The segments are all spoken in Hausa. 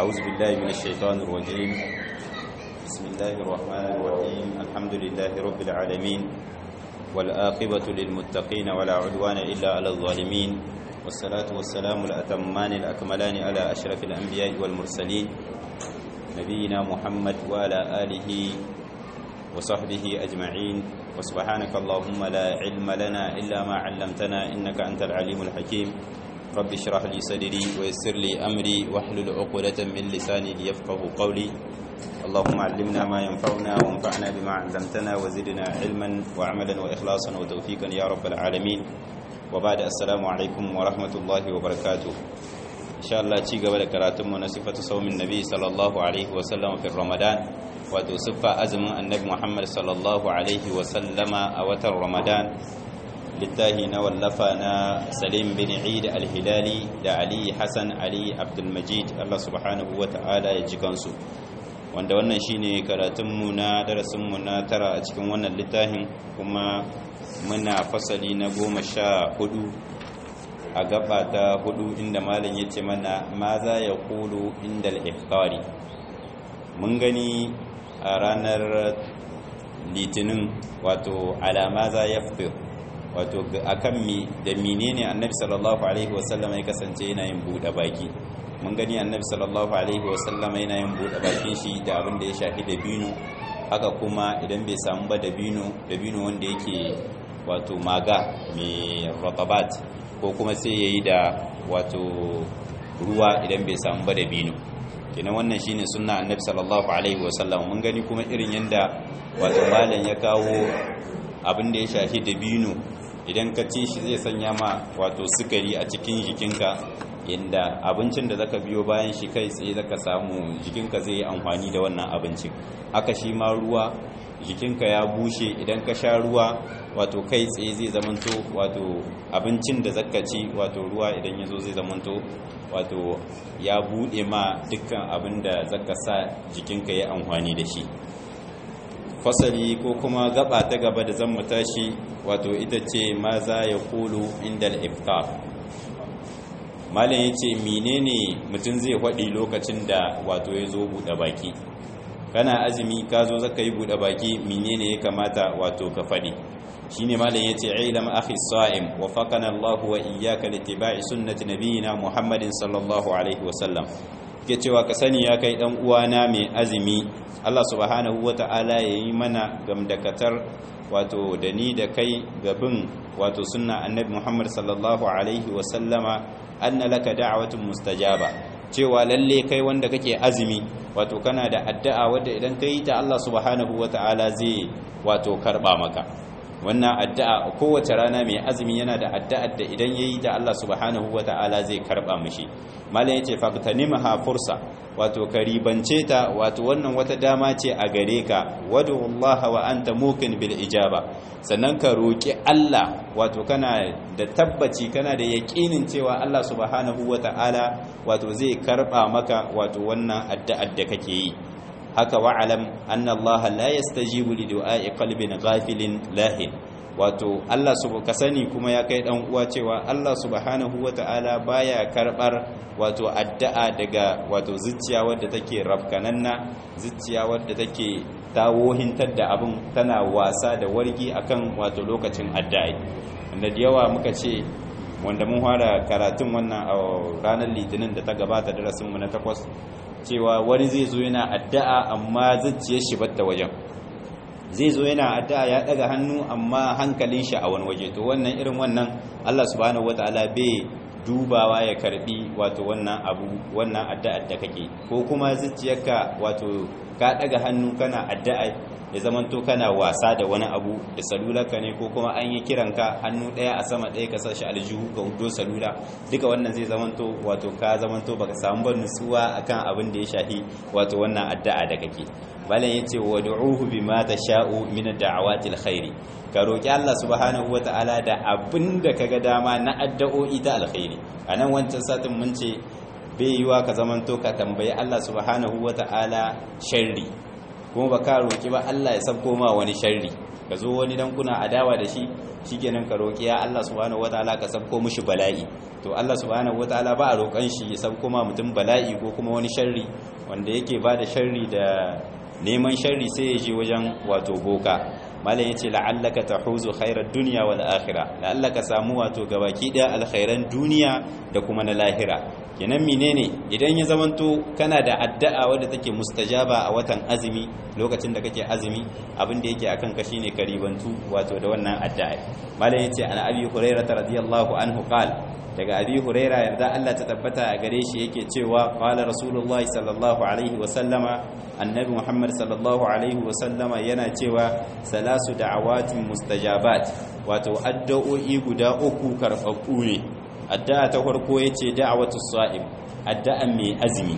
أعوذ بالله من الشيطان الرجيم بسم الله الرحمن الرحيم الحمد لله رب العالمين والآقبة للمتقين ولا عدوان إلا على الظالمين والصلاة والسلام الأتمان الأكملان على أشرف الأنبياء والمرسلين نبينا محمد وعلى آله وصحبه أجمعين وسبحانك اللهم لا علم لنا إلا ما علمتنا إنك أنت العليم الحكيم رب اشرح لي صدري ويسر لي أمري واحلل عقدة من لساني ليفقه قولي اللهم علمنا ما ينفعنا وانفعنا بما علمتنا وزدنا علما وعملا وإخلاصا وتوفيقا يا رب العالمين وبعد السلام عليكم ورحمة الله وبركاته إن شاء الله تيجا ولا كراتم صفة صوم النبي صلى الله عليه وسلم في رمضان wato siffa azumin annabi Muhammad sallallahu alaihi wasallama a watan Ramadan littahi na wallafa na Salim bin Eid al-Hilali da Ali Hassan Ali Abdul Majid Allah subhanahu wata'ala ya ji kansu wanda wannan shine karatunmu na darasinmu na tara a cikin wannan littafin kuma muna fasali na goma sha hudu a gaba ta hudu inda malam ya ce mana ma za ya kulu inda al-iftari mun gani a ranar litinin wato alama za ya fi wato akan mi da menene annabi sallallahu alaihi wasallama ya kasance yana yin buɗe baki mun gani annabi sallallahu alaihi wasallama yana yin buɗe bakin shi da abin da ya shafi dabino haka kuma idan bai samu ba dabino dabino wanda yake wato maga mai ratabat ko kuma sai yayi da wato ruwa idan bai samu ba dabino kenan wannan shine sunna annabi sallallahu alaihi wasallam mun gani kuma irin yanda wato malam ya kawo abin da ya shafi dabino idan ka ci shi zai sanya ma wato sukari a cikin jikinka inda abincin da zaka biyo bayan shi kai tsaye zaka samu jikinka zai yi amfani da wannan abincin haka shi ma ruwa jikinka ya bushe idan ka sha ruwa wato kai tsaye zai zamanto wato abincin da zaka ci wato ruwa idan ya zo zai zamanto wato ya bude ma dukkan abin da zaka sa jikinka ya amfani da shi fasali ko kuma gaba ta gaba da zan mu tashi wato ita ce ma za ya kulu inda al-iftar malam ya ce menene mutum zai faɗi lokacin da wato ya zo buɗe baki kana azumi ka zo zaka yi buɗe baki menene ya kamata wato ka faɗi shine malam yace ilam akhi sa'im wa faqana Allahu wa iyyaka littiba'i sunnati nabiyina Muhammadin sallallahu alaihi wa sallam ke cewa ka sani ya kai dan uwana mai azumi Allah subhanahu wata'ala yayi mana gamdakatar wato da ni da kai gabin wato sunna annabi Muhammad sallallahu alaihi wa sallama anna laka da'watun mustajaba cewa lalle kai wanda kake azumi wato kana da addu'a wadda idan kai ta Allah subhanahu wata'ala zai wato karba maka wannan addu'a kowace rana mai azumi yana da addu'ar da idan yayi da Allah subhanahu wata'ala zai karba mishi malam yace faqtanimha fursa wato karibance ta wato wannan wata dama ce a gare ka wadu Allah wa anta muqin bil ijaba sannan ka roki Allah wato kana da tabbaci kana da yaqinin cewa Allah subhanahu wata'ala wato zai karba maka wato wannan addu'ar da kake yi haka wa'alam anna Allah la yastajibu li du'a'i qalbin ghafilin lahin wato Allah ka sani kuma ya kai dan uwa cewa Allah subhanahu wata'ala baya karbar wato addu'a daga wato zuciya wadda take rafkananna zuciya wadda take tawohintar da abin tana wasa da wargi akan wato lokacin addu'a wanda da yawa muka ce wanda mun fara karatun wannan a ranar litinin da ta gabata darasinmu na takwas cewa wani zai zo yana addu'a amma zuciyar shi batta wajen zai zo yana addu'a ya daga hannu amma hankalin shi a wani waje to wannan irin wannan Allah subhanahu wataala bai dubawa ya karbi wato wannan abu wannan addu'ar da kake ko kuma zuciyarka wato ka daga hannu kana addu'a ya zamanto kana wasa da wani abu da salularka ne ko kuma an yi kiranka hannu ɗaya a sama ɗaya ka sashi aljihu ka hudo salula duka wannan zai zamanto wato ka zamanto baka samu ban nutsuwa akan abin da ya shafi wato wannan addu'a da kake balan yace wa du'uhu bima tasha'u min ad-da'awati al-khairi ka roki Allah subhanahu wata'ala da abin da kaga dama na addu'o'i da alkhairi anan wancan satin mun ce bai yiwa ka zamanto ka tambayi Allah subhanahu wata'ala sharri kuma ba ka roƙi ba Allah ya sabko ma wani sharri ka zo wani dan kuna adawa da shi shikenan ka roƙi ya Allah subhanahu wataala ka sabko mishi bala'i to Allah subhanahu wataala ba a roƙon shi ya san kuma mutum bala'i ko kuma wani sharri wanda yake ba da sharri da neman sharri sai ya je wajen wato boka malam yace la'allaka tahuzu khairar dunya wal akhirah la'allaka samu wato gabaki daya alkhairan duniya da kuma na lahira kenan menene idan ya zamanto kana da addu'a wadda take mustajaba a watan azumi lokacin da kake azumi abin da yake akan ka shine karibantu wato da wannan addu'a malam yace an abi hurairah radiyallahu anhu qala daga abi huraira yarda Allah ta tabbata a gare shi yake cewa qala rasulullahi sallallahu alaihi wa sallama annabi muhammad sallallahu alaihi wa sallama yana cewa salasu da'awatin mustajabat wato addu'o'i guda uku karfafu ne addu'a ta farko yace da'watus sa'im addu'a mai azumi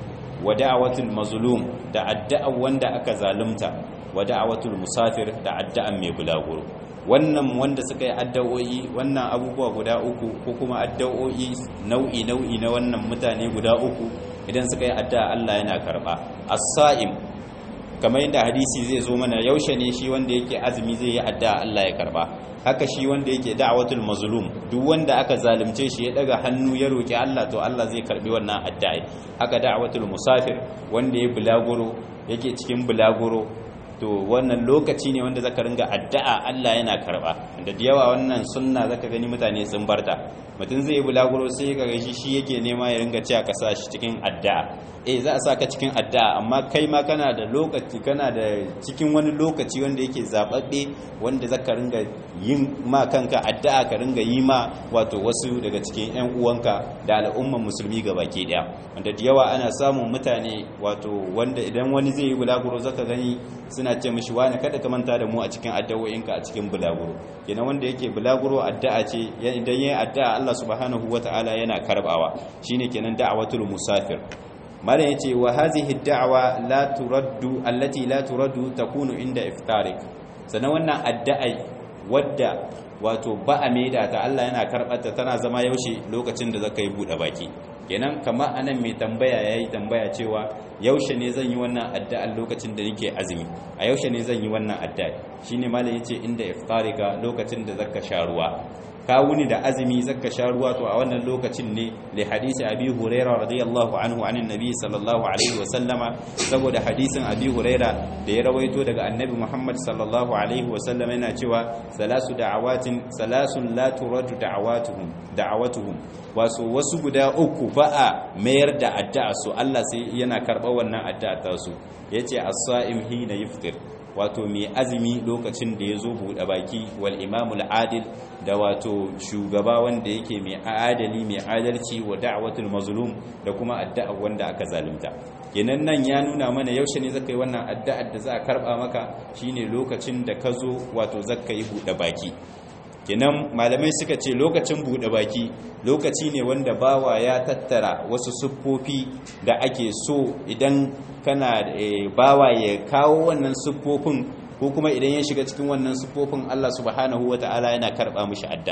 wa da'watul mazlum da addu'a wanda aka zalunta wa da'watul musafir da addu'a mai bulaguro wannan wanda suka yi addu'o'i wannan abubuwa guda uku ko kuma addu'o'i nau'i nau'i na wannan mutane guda uku idan suka yi addu'a Allah yana karba as-sa'im kamar yadda hadisi zai zo mana yaushe ne shi wanda yake azumi zai yi addu'a Allah ya karba haka shi wanda yake da'watul mazlum duk wanda aka zalunce shi ya daga hannu ya roki Allah to Allah zai karbi wannan addu'a haka da'watul musafir wanda ya bulaguro yake cikin bulaguro to wannan lokaci ne wanda zaka ringa addu'a Allah yana karba da yawa wannan sunna zaka gani mutane sun barta mutum zai bulaguro sai ka gashi shi yake nema ya ringa cewa ka sa shi cikin addu'a eh za a saka cikin addu'a amma kai ma kana da lokaci kana da cikin wani lokaci wanda yake zababbe wanda zaka ringa yin ma kanka addu'a ka ringa yi ma wato wasu daga cikin ƴan uwanka da al'umman musulmi gabaki daya wanda da yawa ana samun mutane wato wanda idan wani zai yi bulaguro zaka gani suna ce mishi wani kada ka manta da mu a cikin addu'o'inka a cikin bulaguro kenan wanda yake bulaguro addu'a ce idan yayi addu'a Allah subhanahu wata'ala yana karbawa shine kenan da'watul musafir malam yace wa hadhihi ad-da'wa la turaddu allati la turaddu takunu inda iftarik sanan wannan addu'a wadda wato ba a maida ta Allah yana karbata tana zama yaushe lokacin da zaka yi bude baki kenan kamar anan mai tambaya yayi tambaya cewa yaushe ne zan yi wannan addu'a lokacin da nake azumi a yaushe ne zan yi wannan addu'a shine malam yace inda iftarika lokacin da zaka sha ruwa ka wuni da azumi zaka sha ruwa to a wannan lokacin ne li hadisi abi huraira radiyallahu anhu anin nabi sallallahu alaihi wa sallama saboda hadisin abi huraira da ya rawaito daga annabi muhammad sallallahu alaihi wa sallama yana cewa salasu da'awatin salasun la turadu da'awatuhum da'awatuhum wasu wasu guda uku ba a mayar da addu'a su Allah sai yana karɓar wannan addu'a ta su yace as-sa'im hina yuftir wato mai azumi lokacin da ya zo buɗe baki wal imamul adil da wato shugaba wanda yake mai adali mai adalci wa da'watul mazlum da kuma addu'a wanda aka zalunta kenan nan ya nuna mana yaushe ne zaka yi wannan addu'ar da za a karba maka shine lokacin da ka zo wato zaka yi buɗe baki kenan malamai suka ce lokacin buɗe baki lokaci ne wanda bawa ya tattara wasu siffofi da ake so idan kana bawa ya kawo wannan siffofin ko kuma idan ya shiga cikin wannan siffofin Allah subhanahu wata'ala yana karɓa mishi adda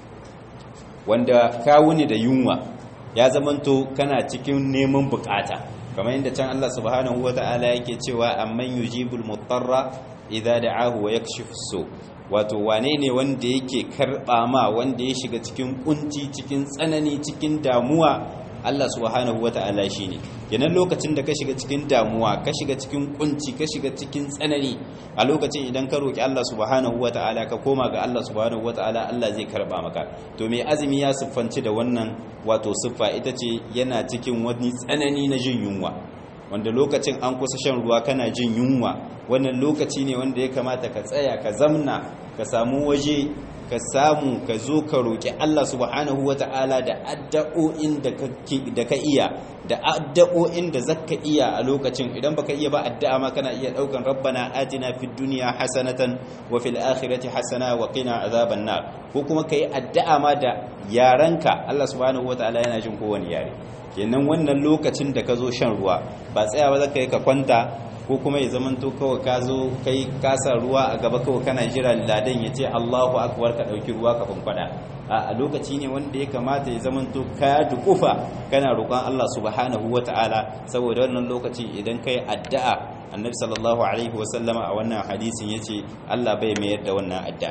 wanda kawo ne da yunwa ya zamanto kana cikin neman bukata kamar yadda can Allah subhanahu wata'ala yake cewa amman yujibul mutarra idza da'ahu wa yakshifu su wato wane ne wanda yake karɓa ma wanda ya shiga cikin kunci cikin tsanani cikin damuwa Allah subhanahu wata'ala shine kenan lokacin da ka shiga cikin damuwa ka shiga cikin kunci ka shiga cikin tsanani a lokacin idan ka roki Allah subhanahu wata'ala ka koma ga Allah subhanahu wata'ala Allah zai karba maka to mai azumi ya siffanci da wannan wato siffa ita ce yana cikin wani tsanani na jin yunwa wanda lokacin an kusa shan ruwa kana jin yunwa wannan lokaci ne wanda ya kamata ka tsaya ka zamna ka samu waje ka samu ka zo ka roƙi Allah subhanahu wata'ala da addu'o'in da ka iya da addu'o'in da zaka iya a lokacin idan baka iya ba addu'a ma kana iya daukan rabbana atina fid dunya hasanatan wa fil akhirati hasana wa qina azaban nar ko kuma kai addu'a ma da yaranka Allah subhanahu wata'ala yana jin kowane yare kenan wannan lokacin da ka zo shan ruwa ba tsayawa zaka yi ka kwanta ko kuma ya zamanto kawai ka zo kai kasa ruwa a gaba kawai kana jira ladan ya ce Allahu akbar ka dauki ruwa ka fankwada a lokaci ne wanda ya kamata ya zamanto ka dukufa kana roƙon Allah subhanahu wataala saboda wannan lokaci idan kai addu'a annabi sallallahu alaihi wasallama a wannan hadisin yace Allah bai mayar da wannan addu'a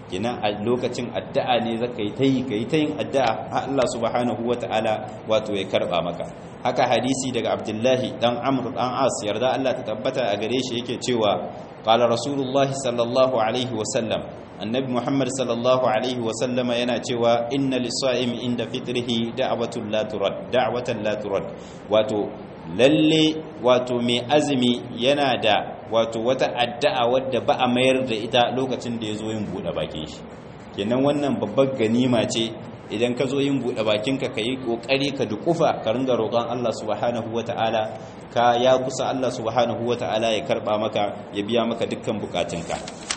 kenan a lokacin addu'a ne zaka yi tayi kai tayin addu'a har Allah subhanahu wataala wato ya karba maka haka hadisi daga Abdullahi dan Amr dan As yarda Allah ta tabbata a gare shi yake cewa qala rasulullahi sallallahu alaihi wa sallam annabi Muhammad sallallahu alaihi wa sallama yana cewa inna lis-sa'imi inda fitrihi da'watun la turad da'watan la turad wato lalle wato mai azumi yana da wato wata addu'a wadda ba a mayar da ita lokacin da ya zo yin buɗe bakin shi kenan wannan babbar ganima ce idan ka zo yin buɗe bakinka ka yi ƙoƙari ka dukufa ka ringa roƙon Allah subhanahu wata'ala ka ya kusa Allah subhanahu wata'ala ya karɓa maka ya biya maka dukkan bukatunka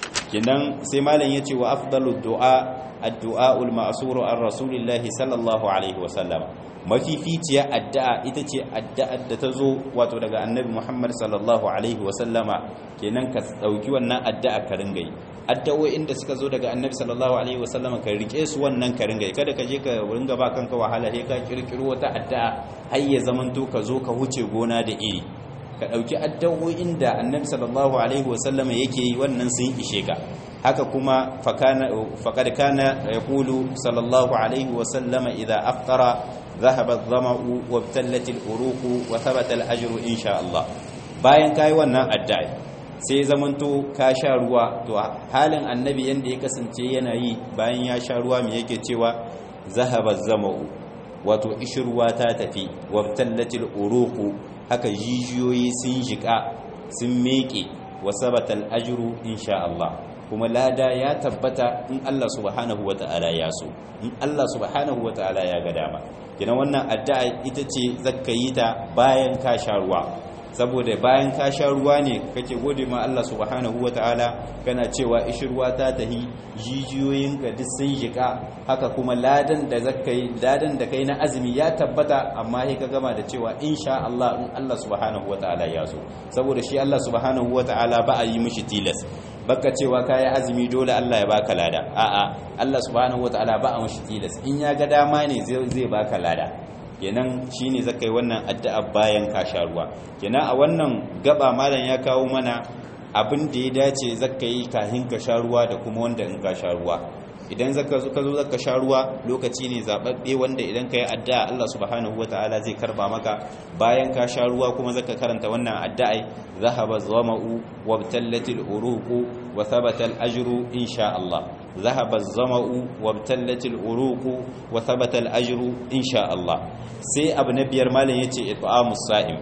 kenan sai malam ya ce wa afdalu du'a addu'a ul ma'suru an rasulillahi sallallahu alaihi wa sallam mafificiya addu'a ita ce addu'ar da ta zo wato daga annabi Muhammad sallallahu alaihi wasallama kenan ka dauki wannan addu'a ka ringa yi addu'o'in da suka zo daga annabi sallallahu alaihi wasallama ka rike su wannan ka ringa yi kada ka je ka ringa ba kanka wahala sai ka kirkiro wata addu'a har ya zamanto ka zo ka huce gona da iri ka dauki addu'o'in da annabi sallallahu alaihi wasallama yake yi wannan sun ishe ka haka kuma faqad kana yaqulu sallallahu alaihi wasallama idza aftara ذهب الظمأ وابتلت الأروق وثبت الأجر إن شاء الله bayan kai wannan addu'a sai zamanto ka sha ruwa to halin annabi yanda ya kasance yana yi bayan ya sha ruwa me yake cewa zahaba zama'u wato ishruwa ta tafi wabtallatil uruqu haka jijiyoyi sun jika sun meke wa sabata al-ajru insha Allah kuma lada ya tabbata in Allah subhanahu wata'ala ya so in Allah subhanahu wata'ala ya ga dama kina wannan addu'a ita ce zakka yi ta bayan ka sha ruwa saboda bayan ka sha ruwa ne kake gode ma Allah subhanahu wata'ala kana cewa ishirwa ta tahi jijiyoyinka duk sun jika haka kuma ladan da zakka yi ladan da kai na azumi ya tabbata amma sai ka gama da cewa insha Allah in Allah subhanahu wata'ala ya so saboda shi Allah subhanahu wata'ala ba a yi mishi tilas baka cewa kayi azumi dole Allah ya baka lada a'a Allah subhanahu wataala ba a mashi tilas in ya ga dama ne zai baka lada kenan shine zakai wannan addu'a bayan ka sha ruwa kenan a wannan gaba malam ya kawo mana abin da ya dace zakai kafin ka sha ruwa da kuma wanda in ka sha ruwa idan zaka zo ka zo zaka sha ruwa lokaci ne zababbe wanda idan ka yi addu'a Allah subhanahu wataala zai karba maka bayan ka sha ruwa kuma zaka karanta wannan addu'a zahaba zama'u wabtallatil uruqu wa thabata al-ajru insha Allah zahaba zama'u wabtallatil uruqu wa thabata al-ajru insha Allah sai abu na biyar malam yace it'amus sa'im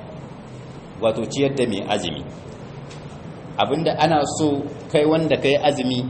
wato ciyar da mai azumi abinda ana so kai wanda kai azumi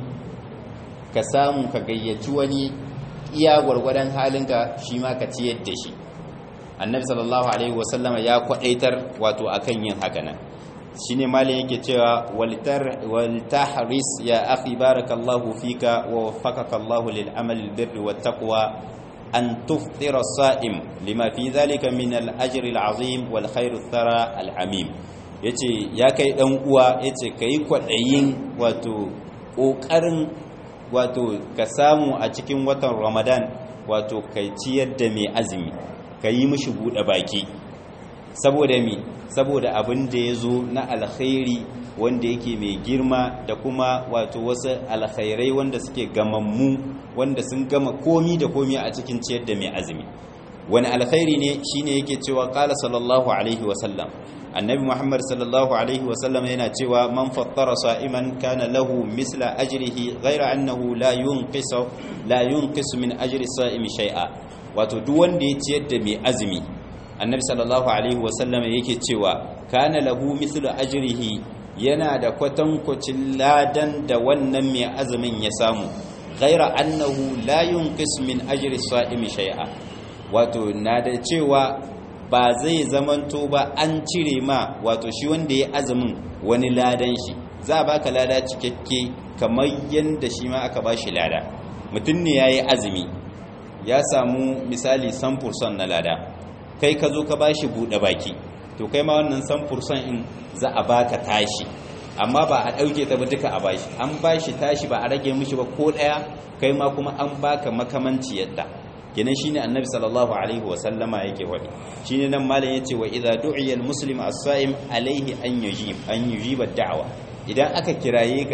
ka samu ka gayyaci wani iya gwargwadon halinka shi ma ka ciyar da shi annabi sallallahu alaihi wasallama ya kwadaitar wato akan yin haka nan shine malin yake cewa waltahris ya akhi barakallahu fika wa waffaqaka Allah lil amali al birri wat taqwa an tuftira as-sa'im lima fi dhalika min al ajri al azim wal khair al thara al amim yace ya kai dan uwa yace kai kwadayin wato kokarin wato ka samu a cikin watan ramadan wato kai ciyar da mai azumi ka yi mishi buɗe baki saboda mi saboda abin da ya zo na alkhairi wanda yake mai girma da kuma wato wasu alkhairai wanda suke gamammu wanda sun gama komi da komi a cikin ciyar da mai azumi wani alkhairi ne shine yake cewa qala sallallahu alaihi wasallam annabi muhammad sallallahu alaihi wasallam yana cewa man fattara sa'iman kana lahu misla ajrihi ghayra annahu la yunqisu la yunqisu min ajri sa'imi shay'a wato duk wanda ya ciyar da mai azumi annabi sallallahu alaihi wasallam yake cewa kana lahu mislu ajrihi yana da kwatankwacin ladan da wannan mai azumin ya samu ghayra annahu la yunqisu min ajri sa'imi shay'a wato na da cewa ba zai zamanto ba an cire ma wato shi wanda ya azumin wani ladan shi za a baka lada cikakke kamar yadda shi ma aka ba shi lada mutum ne ya yi azumi ya samu misali samfurson na lada kai ka zo ka ba shi buɗe baki to kai ma wannan samfurson in za a baka tashi amma ba a ɗauke ta ba duka a bashi an bashi tashi ba a rage mishi ba ko ɗaya kai ma kuma an baka makamanci yadda kenan shine annabi sallallahu alaihi wa sallama yake wadi shine nan malam yace wa idza du'iya almuslim as-sa'im alaihi an yujib an yujiba da'wa idan aka kiraye ka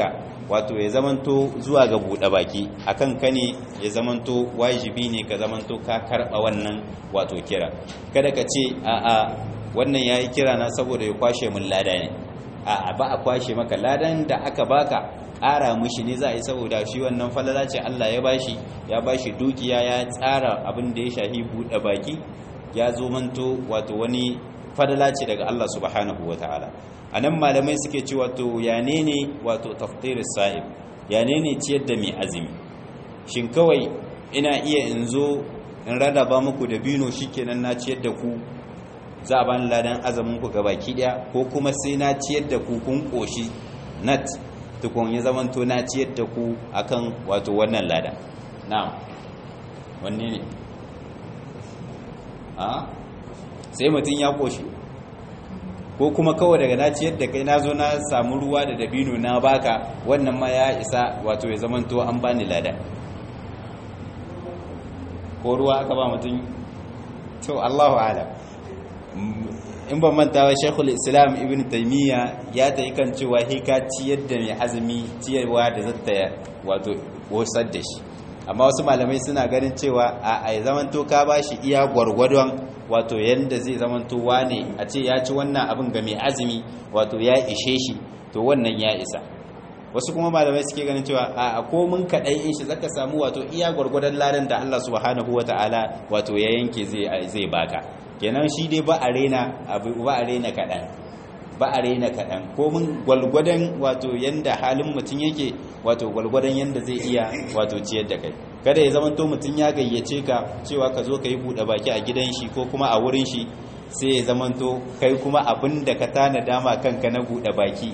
wato ya zamanto zuwa ga buɗe baki akan ka ne ya zamanto wajibi ne ka zamanto ka karɓa wannan wato kira kada ka ce a'a wannan yayi kira na saboda ya kwashe mun lada ne a'a ba a kwashe maka ladan da aka baka ƙara mushi ne za a yi saboda shi wannan falala ce Allah ya bashi ya bashi dukiya ya tsara abin da ya shahi buɗe baki ya zo manto wato wani falala ce daga Allah subhanahu wataala anan malamai suke ce wato ya ne wato taftir sa'ib ya ne ciyar da mai azumi shin kawai ina iya in zo in rarraba muku da bino shikenan na ciyar da ku za a bani ladan azumin ku gabaki daya ko kuma sai na ciyar da ku kun koshi nat tukun ya zamanto na ciyar da ku akan wato wannan lada na'am wanne ne a sai mutum ya koshi ko kuma kawai daga na ciyar da kai na zo na samu ruwa da dabino na baka wannan ma ya isa wato ya zamanto an bani lada ko ruwa aka ba mutum to Allahu a'lam in ban manta wa shekul islam ibn taimiyya ya ta yi kan cewa hika ciyar da mai azumi ciyarwa da zata wato wasar da shi amma wasu malamai suna ganin cewa a a zamanto ka ba shi iya gwargwadon wato yadda zai zamanto wane a ce ya ci wannan abin ga mai azumi wato ya ishe shi to wannan ya isa wasu kuma malamai suke ganin cewa a komin kaɗai in shi zaka samu wato iya gwargwadon ladan da Allah subhanahu wata'ala wato ya yanke zai baka kenan shi dai ba a rena abu ba a rena kaɗan ba a rena kaɗan komin gwalgwadon wato yanda halin mutum yake wato gwalgwadon yanda zai iya wato ciyar da kai kada ya zama to mutum ya gayyace ka cewa ka zo ka yi buɗe baki a gidan shi ko kuma a wurin shi sai ya zama to kai kuma abin da ka tana dama kanka na buɗe baki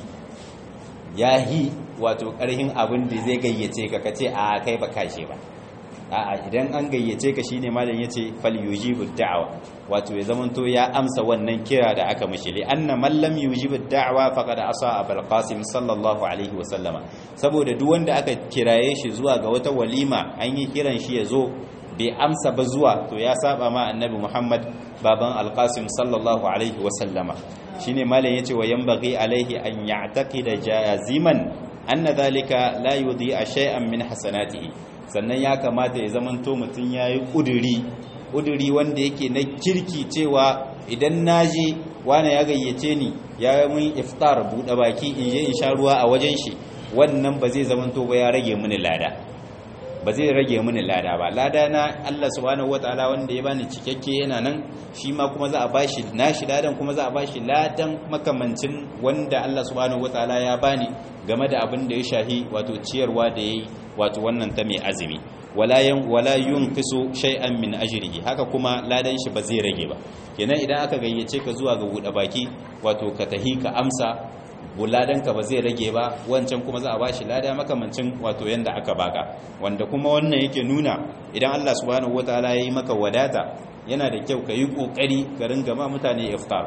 ya yi wato ƙarhin abin da zai gayyace ka kace a kai ba kashe ba a'a idan an gayyace ka shine malam yace fal yujibu da'wa wato ya zamanto ya amsa wannan kira da aka mishi li anna man lam yujibu da'wa faqad asa abul qasim sallallahu alaihi wa sallama saboda duk wanda aka kiraye shi zuwa ga wata walima an yi kiran shi ya zo bai amsa ba zuwa to ya saba ma annabi muhammad baban alqasim sallallahu alaihi wa sallama shine malam yace wa yanbaghi alaihi an ya'taqida jaziman anna dhalika la yudhi'a shay'an min hasanatihi sannan ya kamata ya zamanto mutum yayi kuduri kuduri wanda yake na kirki cewa idan naje wani ya gayyace ni ya mun iftar bude baki in je in sha ruwa a wajen shi wannan ba zai zamanto ba ya rage mini lada ba zai rage mini lada ba lada na Allah subhanahu wataala wanda ya bani cikakke yana nan shi ma kuma za a bashi nashi ladan kuma za a bashi ladan makamancin wanda Allah subhanahu wataala ya bani game da abin da ya shahi wato ciyarwa da yayi wato wannan ta mai azumi wala yan wala yunqisu shay'an min ajrihi haka kuma ladan shi ba zai rage ba kenan idan aka gayyace ka zuwa ga buɗe baki wato ka tahi ka amsa buladanka ba zai rage ba wancan kuma za a bashi lada makamancin wato yanda aka baka wanda kuma wannan yake nuna idan Allah subhanahu wataala yayi maka wadata yana da kyau ka yi kokari ka ringa ma mutane iftar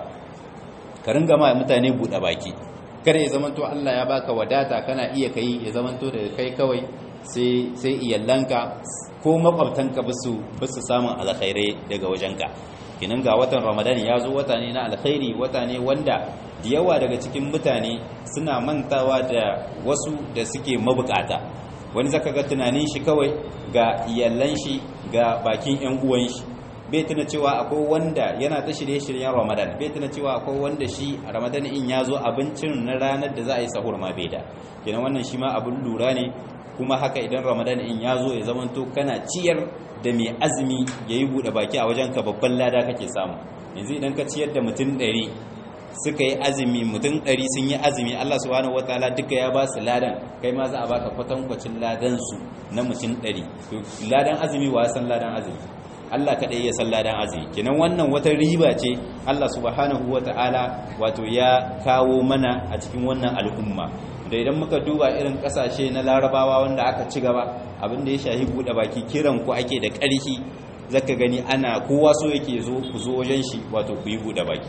ka ringa ma mutane bude baki kada ya zamanto Allah ya baka wadata kana iya kai ya zamanto da kai kawai sai sai iyallanka ko makwabtanka basu basu samun alkhairai daga wajenka kinan ga watan ramadan ya zo wata ne na alkhairi wata ne wanda da yawa daga cikin mutane suna mantawa da wasu da suke mabukata wani zaka ga tunanin shi kawai ga iyallan shi ga bakin yan uwan shi bai tuna cewa akwai wanda yana ta shirye-shiryen ramadan bai tuna cewa akwai wanda shi a ramadan in ya zo abincin na ranar da za a yi sahur ma bai da kenan wannan shi ma abin lura ne kuma haka idan ramadan in ya zo ya zamanto kana ciyar da mai azumi ya yi buɗe baki a wajenka babban lada kake samu yanzu idan ka ciyar da mutum ɗari suka yi azumi mutum ɗari sun yi azumi allah subhanahu wataala duka ya ba su ladan kai ma za a baka kwatankwacin ladan su na mutum ɗari ladan azumi wa san ladan azumi allah kaɗai ya san ladan azumi kenan wannan wata riba ce allah subhanahu wataala wato ya kawo mana a cikin wannan al'umma da idan muka duba irin kasashe na larabawa wanda aka ci gaba abinda ya shahi buɗe baki kiran ku ake da ƙarfi zaka gani ana kowa so yake zo ku zo wajen shi wato ku yi buɗe baki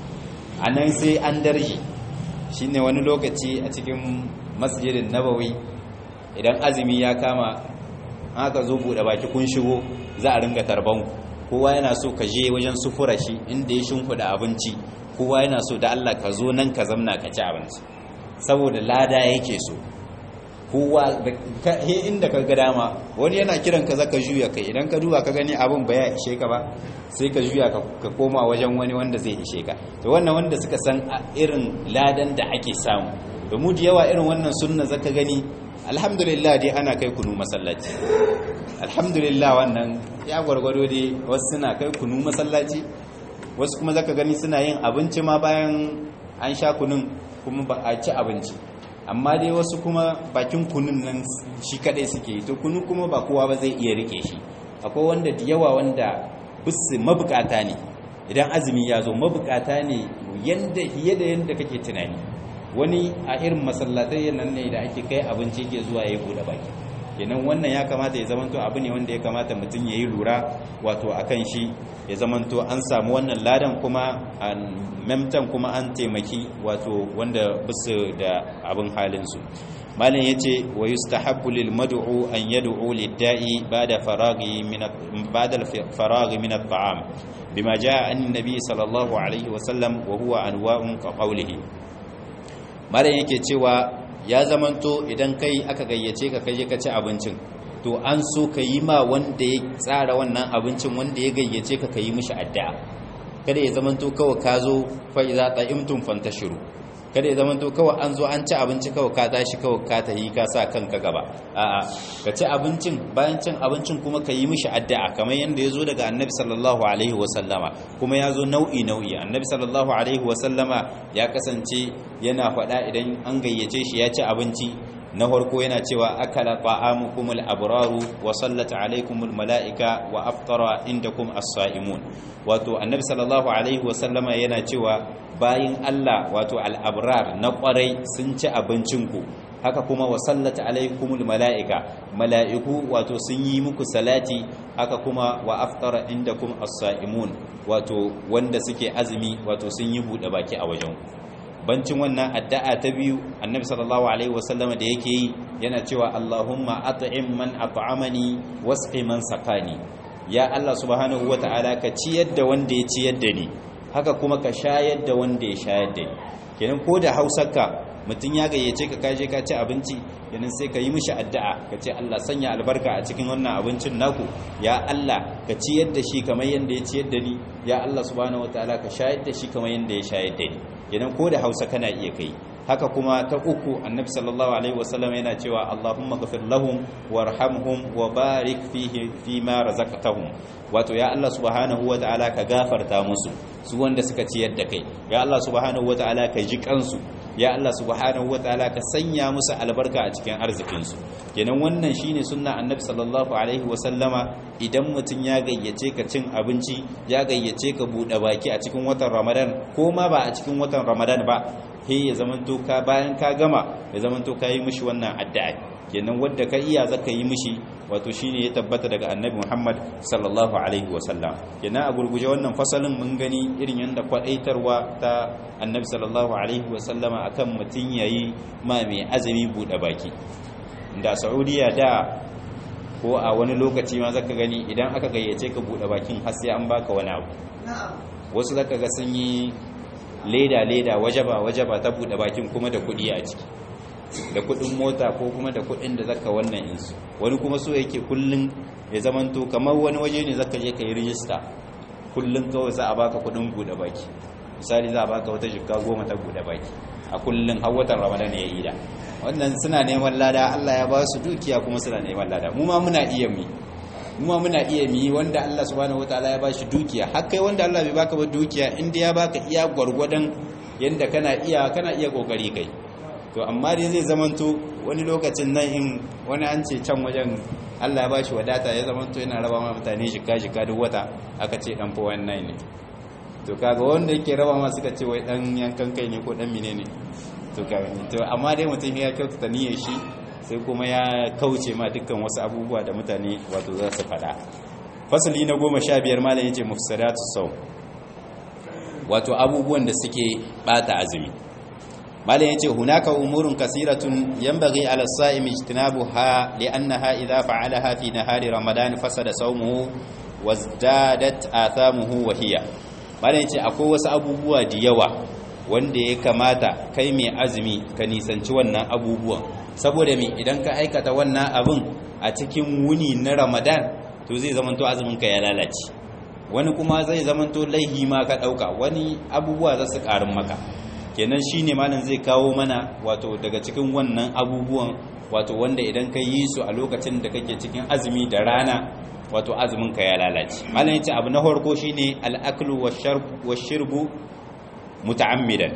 a nan sai an darje shine wani lokaci a cikin masjidin nabawi idan azumi ya kama aka zo buɗe baki kun shigo za a ringa tarban kowa yana so ka je wajen sufura shi inda ya shimfiɗa abinci kowa yana so da Allah ka zo nan ka zamna ka ci abinci saboda lada yake so kowa he inda ka ga dama wani yana kiran ka zaka juya kai idan ka duba ka gani abin ba ya ishe ka ba sai ka juya ka koma wajen wani wanda zai ishe ka to wannan wanda suka san irin ladan da ake samu da mu da yawa irin wannan sunna zaka gani alhamdulillah dai ana kai kunu masallaci alhamdulillah wannan ya gwargwado dai wasu suna kai kunu masallaci wasu kuma zaka gani suna yin abinci ma bayan an sha kunun kuma ba a ci abinci amma dai wasu kuma bakin kunun nan shi kadai suke to kunu kuma ba kowa ba zai iya rike shi akwai wanda da yawa wanda bisu mabukata ne idan azumi ya zo mabukata ne yanda fiye da yanda kake tunani wani a irin masallatai nan ne da ake kai abinci ke zuwa ya bude baki kenan wannan ya kamata ya zamanto abu ne wanda ya kamata mutum ya yi lura wato a kan shi ya zamanto an samu wannan ladan kuma an memtan kuma an taimaki wato wanda bisu da abin halinsu malin ya ce wa yustahabbu lil mad'u an yad'u lid-da'i ba'da faraghi min ba'da faraghi min at-ta'am bima jaa an nabi sallallahu alaihi wa sallam wa huwa anwa'un ka qawlihi malin yake cewa ya zamanto idan kai aka gayyace ka kaje ka ci abincin to an so ka yi ma wanda ya tsara wannan abincin wanda ya gayyace ka ka yi mishi addu'a kada ya zamanto kawai ka zo fa iza ta'imtum fantashiru kada ya zamanto kawai an zo an ci abinci kawai ka tashi kawai ka tahi ka sa kanka gaba a'a ka ci abincin bayan cin abincin kuma ka yi mishi addu'a kamar yanda ya zo daga annabi sallallahu alaihi wa sallama kuma ya zo nau'i nau'i annabi sallallahu alaihi wa sallama ya kasance yana faɗa idan an gayyace shi ya ci abinci na farko yana cewa akala ta'amukumul abraru wa sallat alaikumul mala'ika wa aftara indakum as-sa'imun wato annabi sallallahu alaihi wa sallama yana cewa bayin Allah wato al-abrar na kwarai sun ci abincinku haka kuma wa sallat alaikumul mala'ika mala'iku wato sun yi muku salati haka kuma wa aftara indakum as-sa'imun wato wanda suke azumi wato sun yi bude baki a wajen bancin wannan addu'a ta biyu annabi sallallahu alaihi wasallama da yake yi yana cewa Allahumma at'im man at'amani wasqi man saqani ya Allah subhanahu wata'ala ka ciyar da wanda ya ciyar da ni haka kuma ka shayar da wanda ya shayar da ni kenan ko da hausarka mutum ya gayyace ka kaje ka ci abinci kenan sai ka yi mishi addu'a ka ce Allah sanya albarka a cikin wannan abincin naku ya Allah ka ciyar da shi kamar yanda ya ciyar da ni ya Allah subhanahu wataala ka shayar da shi kamar yanda ya shayar da ni kenan ko da Hausa kana iya kai haka kuma ta uku annabi sallallahu alaihi wasallam yana cewa Allahumma ghafir lahum warhamhum wa barik fihi fima razaqtahum wato ya Allah subhanahu wataala ka gafarta musu su wanda suka ciyar da kai ya Allah subhanahu wataala ka ji kansu ya Allah subhanahu wataala ka sanya musu albarka a cikin arzikinsu kenan wannan shine sunna annabi sallallahu alaihi wasallama idan mutum ya gayyace ka cin abinci ya gayyace ka bude baki a cikin watan Ramadan ko ma ba a cikin watan Ramadan ba he ya zamanto ka bayan ka gama ya zamanto ka yi mishi wannan addu'a kenan wanda ka iya zaka yi mishi wato shine ya tabbata daga annabi Muhammad sallallahu alaihi wasallam kenan a gurguje wannan fasalin mun gani irin yanda kwadaitarwa ta annabi sallallahu alaihi wasallama akan mutun yayi ma mai azumi bude baki da Saudiya da ko a wani lokaci ma zaka gani idan aka gayyace ka bude bakin har sai an baka wani abu wasu zaka ga sun yi leda leda wajaba wajaba ta bude bakin kuma da kudi a ciki da kudin mota ko kuma da kudin da zaka wannan insu wani kuma so yake kullun ya zamanto kamar wani waje ne zaka je ka yi rijista kullun kawai za a baka kudin bude baki misali za a baka wata jikka goma ta bude baki a kullun har watan ramadan ya yi da wannan suna neman lada Allah ya ba su dukiya kuma suna neman lada mu ma muna iya mi mu ma muna iya mi wanda Allah subhanahu wataala ya ba shi dukiya har kai wanda Allah bai baka ba dukiya inda ya baka iya gwargwadon yanda kana iya kana iya kokari kai to amma dai zai zamanto wani lokacin nan in wani an ce can wajen Allah ya bashi wadata ya zamanto yana raba ma mutane jika jika duk wata aka ce dan fa wannan ne to kaga wanda yake raba ma suka ce wai dan yankan kai ne ko dan menene to kaga to amma dai mutum ya kyautata niyyar shi sai kuma ya kauce ma dukkan wasu abubuwa da mutane wato za su faɗa fasali na goma sha biyar malam yace mufsadatu sau wato abubuwan da suke bata azumi malam yace hunaka umurun kasiratun yanbaghi ala as-sa'im ijtinabuha li'annaha idha fa'alaha fi nahari ramadan fasada sawmuhu wazdadat athamuhu wa hiya malam yace akwai wasu abubuwa da yawa wanda ya kamata kai mai azumi ka nisanci wannan abubuwan saboda me idan ka aikata wannan abin a cikin wuni na ramadan to zai zamanto azumin ka ya lalace wani kuma zai zamanto laihi ma ka dauka wani abubuwa za su karin maka kenan shine malam zai kawo mana wato daga cikin wannan abubuwan wato wanda idan ka yi su a lokacin da kake cikin azumi da rana wato azumin ka ya lalace malam yace abu na farko shine al-aklu wash-shurbu muta'ammidan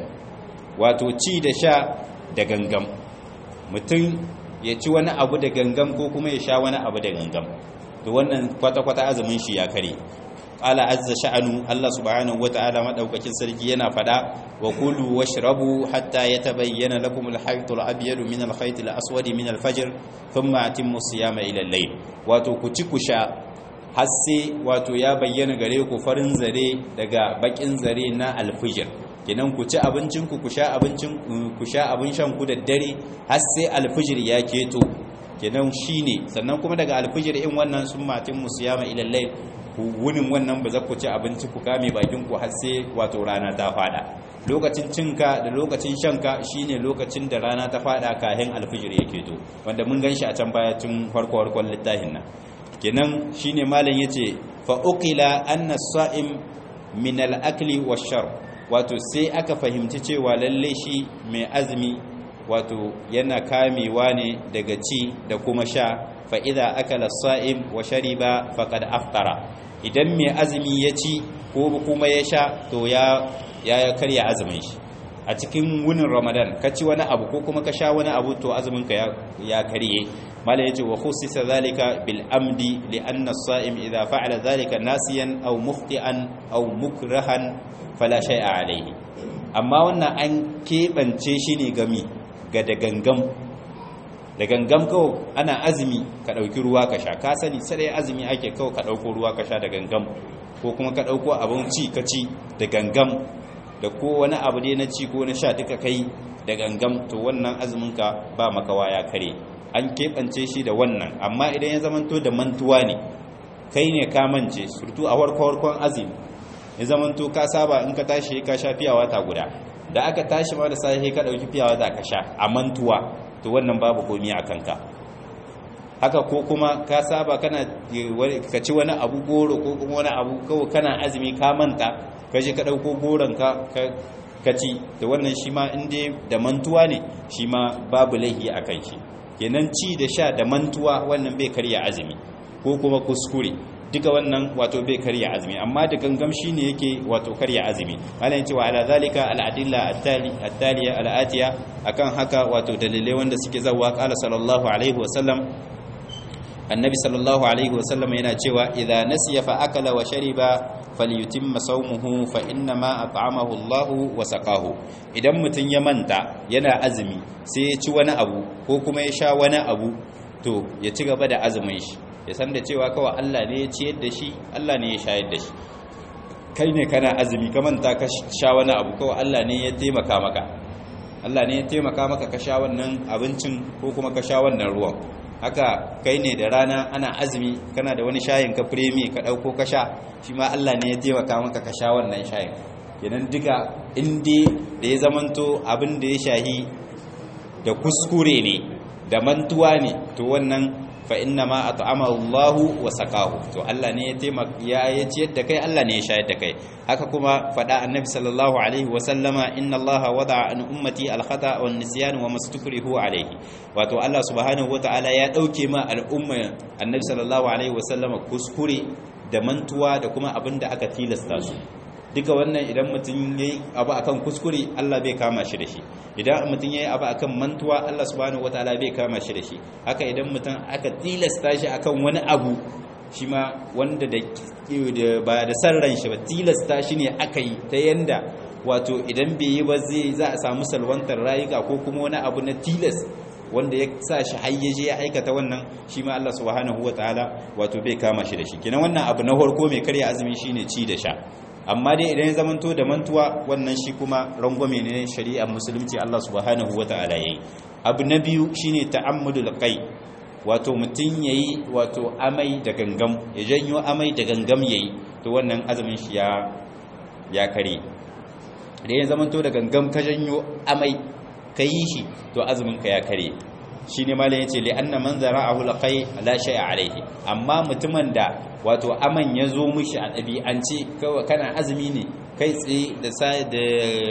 wato ci da sha da gangam mutum ya ci wani abu da gangam ko kuma ya sha wani abu da gangam to wannan kwata-kwata azumin shi ya kare qala azza sha'anu Allah subhanahu wata'ala madaukakin sarki yana fada wa kulu washrabu hatta yatabayyana lakum al-khayt al-abyad min al-khayt al-aswad min al-fajr thumma atimmu siyama ila al-layl wato ku ci ku sha har sai wato ya bayyana gare ku farin zare daga bakin zare na al-fajr kenan ku ci abincin ku ku sha abincin ku sha abin shan ku da dare har sai al-fajr ya keto kenan shine sannan kuma daga al-fajr in wannan summa atimmu siyama ila al-layl wunin wannan ba za ku ci abinci ku kame bakin ku har sai wato rana ta fada lokacin cinka da lokacin shanka shine lokacin da rana ta fada kahin alfijir yake to wanda mun ganshi a can baya tun farko farkon littafin nan kenan shine malam yace fa uqila anna as-sa'im min al-akli wash-shar wato sai aka fahimci cewa lalle shi mai azumi wato yana kamewa ne daga ci da kuma sha fa idza akala as-sa'im wa shariba faqad aftara idan mai azumi ya ci ko kuma ya sha to ya ya karya azumin shi a cikin wunin ramadan ka ci wani abu ko kuma ka sha wani abu to azumin ka ya karye mala yace wa khussisa zalika bil amdi li anna as-sa'im idha fa'ala zalika nasiyan aw mukhti'an aw mukrahan fala shay'a alayhi amma wannan an kebance shi ne gami ga da gangam da gangam kawai ana azumi ka ɗauki ruwa ka sha ka sani sai azumi ake kawai ka ɗauko ruwa ka sha da gangam ko kuma ka ɗauko abin ci ka ci da gangam da ko wani abu dai na ci ko na sha duka kai da gangam to wannan azuminka ba makawa ya kare an keɓance shi da wannan amma idan ya zamanto da mantuwa ne kai ne ka mance surtu a warkon azumi ya zamanto ka saba in ka tashi ka sha fiyawa ta guda da aka tashi ma da safe ka ɗauki fiyawa za ka sha a mantuwa to wannan babu komi a kanka haka ko kuma ka saba kana ka ci wani abu goro ko kuma wani abu kawai kana azumi ka manta ka je ka ɗauko goron ka ka ci da wannan shi ma inda da mantuwa ne shi ma babu laihi a kan shi kenan ci da sha da mantuwa wannan bai karya azumi ko kuma kuskure duka wannan wato bai karya azumi amma da gangam shi ne yake wato karya azumi malayin cewa ala zalika al'adilla attaliya al'atiya akan haka wato dalilai wanda suke zawa kala sallallahu alaihi wasallam annabi sallallahu alaihi wasallam yana cewa idza nasiya fa akala wa shariba falyutimma sawmuhu fa inna ma at'amahu Allah wa saqahu idan mutun ya manta yana azumi sai ya ci wani abu ko kuma ya sha wani abu to ya ci gaba da azumin shi ya san da cewa kawai Allah ne ya ciyar da shi Allah ne ya shayar da shi kai ne kana azumi ka manta ka sha wani abu kawai Allah ne ya taimaka maka Allah ne ya taimaka maka ka sha wannan abincin ko kuma ka sha wannan ruwan haka kai ne da rana ana azumi kana da wani shayin ka firemi ka ɗauko ka sha shi ma Allah ne ya taimaka maka ka sha wannan shayin kenan duka inda da ya zamanto abin da ya shahi da kuskure ne da mantuwa ne to wannan fa inna ma at'amahu Allah wa saqahu to Allah ne ya taimaka ya ya ciyar da kai Allah ne ya shayar da kai haka kuma fada annabi sallallahu alaihi wa sallama inna Allah wada'a an ummati al-khata wa an-nisyan wa mastukrihu alaihi wato Allah subhanahu wa ta'ala ya dauke ma al'umma annabi sallallahu alaihi wa sallama kuskure da mantuwa da kuma abinda aka tilasta su duka wannan idan mutum ya yi abu akan kuskure Allah bai kama shi da shi idan mutum ya yi abu akan mantuwa Allah subhanahu wataala bai kama shi da shi haka idan mutum aka tilasta shi akan wani abu shi ma wanda da ba da san ran shi ba tilasta shi ne aka yi ta yanda wato idan bai yi ba zai za a samu salwantar rayuka ko kuma wani abu na tilas wanda ya sa shi hayyaje ya aikata wannan shi ma Allah subhanahu wataala wato bai kama shi da shi kenan wannan abu na farko mai karya azumi shine ci da sha amma dai idan ya zamanto da mantuwa wannan shi kuma rangwame ne shari'ar musulunci Allah subhanahu wata'ala yayi abu na biyu shine ta'ammudul qai wato mutun yayi wato amai da gangam ya janyo amai da gangam yayi to wannan azumin shi ya ya kare da ya zamanto da gangam ka janyo amai ka yi shi to azumin ka ya kare shi ne malam yace li anna man zara'ahu laqai la shay'a alayhi amma mutumin da wato aman ya zo mishi a ɗabi'ance kana azumi ne kai tsaye da sai da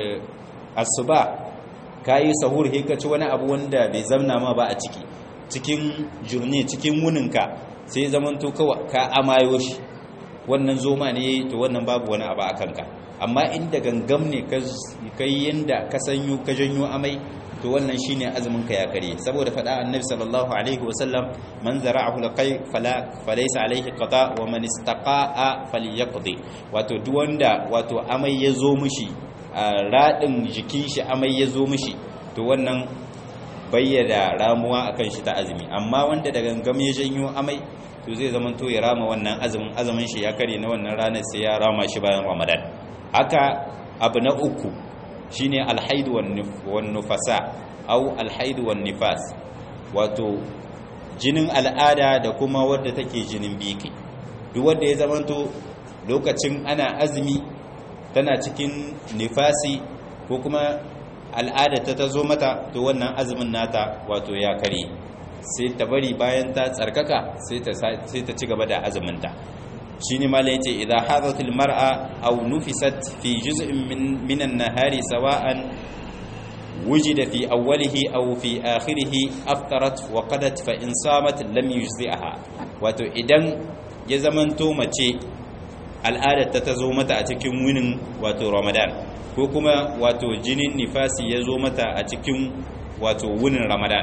asuba kayi sahur he ka ci wani abu wanda bai zamna ma ba a ciki cikin jurne cikin wuninka sai zamanto kawai ka amayo shi wannan zoma ne to wannan babu wani abu a kanka amma inda gangam ne ka yi yanda ka sanyo ka janyo amai to wannan shine azumin ka ya kare saboda faɗa annabi sallallahu alaihi wasallam man zara'ahu laqay fala falaysa alaihi qata wa man istaqa'a falyaqdi wato duk wanda wato amai ya zo mishi radin jikin shi amai ya zo mishi to wannan bayyana ramuwa akan shi ta azumi amma wanda da gangam ya janyo amai to zai zama to ya rama wannan azumin azumin shi ya kare na wannan ranar sai ya rama shi bayan ramadan haka abu na uku shine alhaidu wan nufasa au alhaidu wan nifas wato jinin al'ada da kuma wadda take jinin biki duk wanda ya zamanto lokacin ana azumi tana cikin nifasi ko kuma al'ada ta tazo mata to wannan azumin nata wato ya kare sai ta bari bayan ta tsarkaka sai ta sai ta ci gaba da azuminta shine malai yace idza hadatil mar'a aw nufisat fi juz'in min min an-nahari sawa'an wujida fi awwalihi aw fi akhirih aftarat wa qadat fa in samat lam yujzi'aha wato idan ya zamanto mace al'adar ta tazo mata a cikin wunin wato ramadan ko kuma wato jinin nifasi ya zo mata a cikin wato wunin ramadan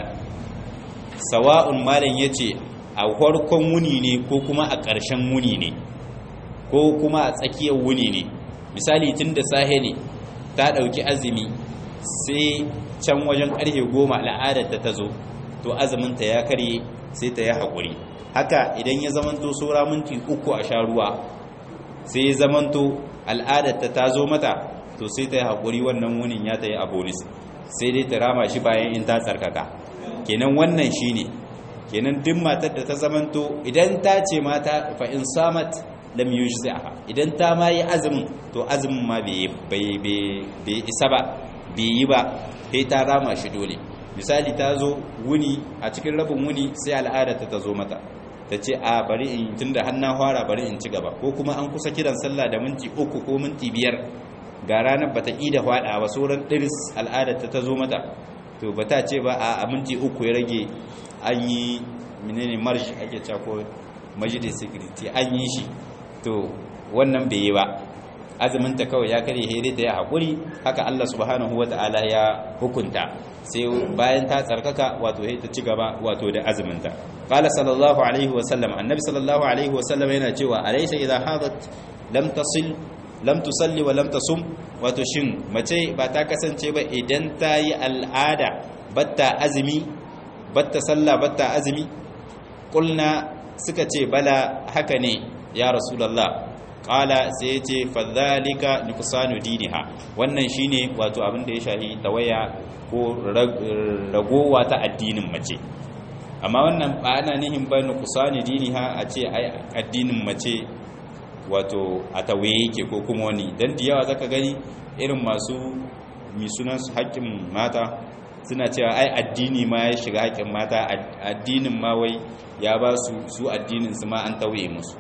sawa'un malam yace a farkon wuni ne ko kuma a ƙarshen wuni ne ko kuma a tsakiyar wuni ne misali tun da sahe ne ta ɗauki azumi sai can wajen ƙarfe goma al'adar ta zo to azuminta ya karye sai ta yi haƙuri haka idan ya zamanto saura minti uku a sha ruwa sai ya zamanto al'adar ta ta zo mata to sai ta yi haƙuri wannan wunin ya ta yi a bonus sai dai ta rama shi bayan in ta tsarkaka kenan wannan shine ne kenan duk matar da ta zamanto idan ta ce mata fa in samat lam yujzi'ha idan ta ma yi azumin to azumin ma bai bai isa ba bai yi ba sai ta rama shi dole misali ta zo wuni a cikin rabin wuni sai al'ada ta ta zo mata ta ce a bari in tunda hannun fara bari in ci gaba ko kuma an kusa kiran sallah da minti uku ko minti biyar ga ranar bata ƙi da faɗa ba sauran ɗiris al'ada ta ta zo mata to ba ta ce ba a minti uku ya rage an yi menene marsh ake cako majalis security an yi shi to wannan bai yi ba azuminta kawai ya kare hede da ya haƙuri haka Allah subhanahu ta'ala ya hukunta sai bayan ta tsarkaka wato sai ta ci gaba wato da azuminta qala sallallahu alaihi wa sallam annabi sallallahu alaihi wa sallam yana cewa alaysa idha hadat lam tasil lam tusalli wa lam tasum wato shin mace ba ta kasance ba idan ta yi al'ada batta azumi batta sallah batta azumi kulna suka ce bala haka ne ya rasulullah qala sai yace fadhalika nuqsanu diniha wannan shine wato abin da ya shahi tawaya ko ragowa ta addinin mace amma wannan ba ana nihin ba nuqsanu diniha a ce ai addinin mace wato a tawaye yake ko kuma wani dan da yawa zaka gani irin masu mi sunan su haƙƙin mata suna cewa ai addini ma ya shiga haƙƙin mata addinin ma wai ya ba su su addinin su ma an tauye musu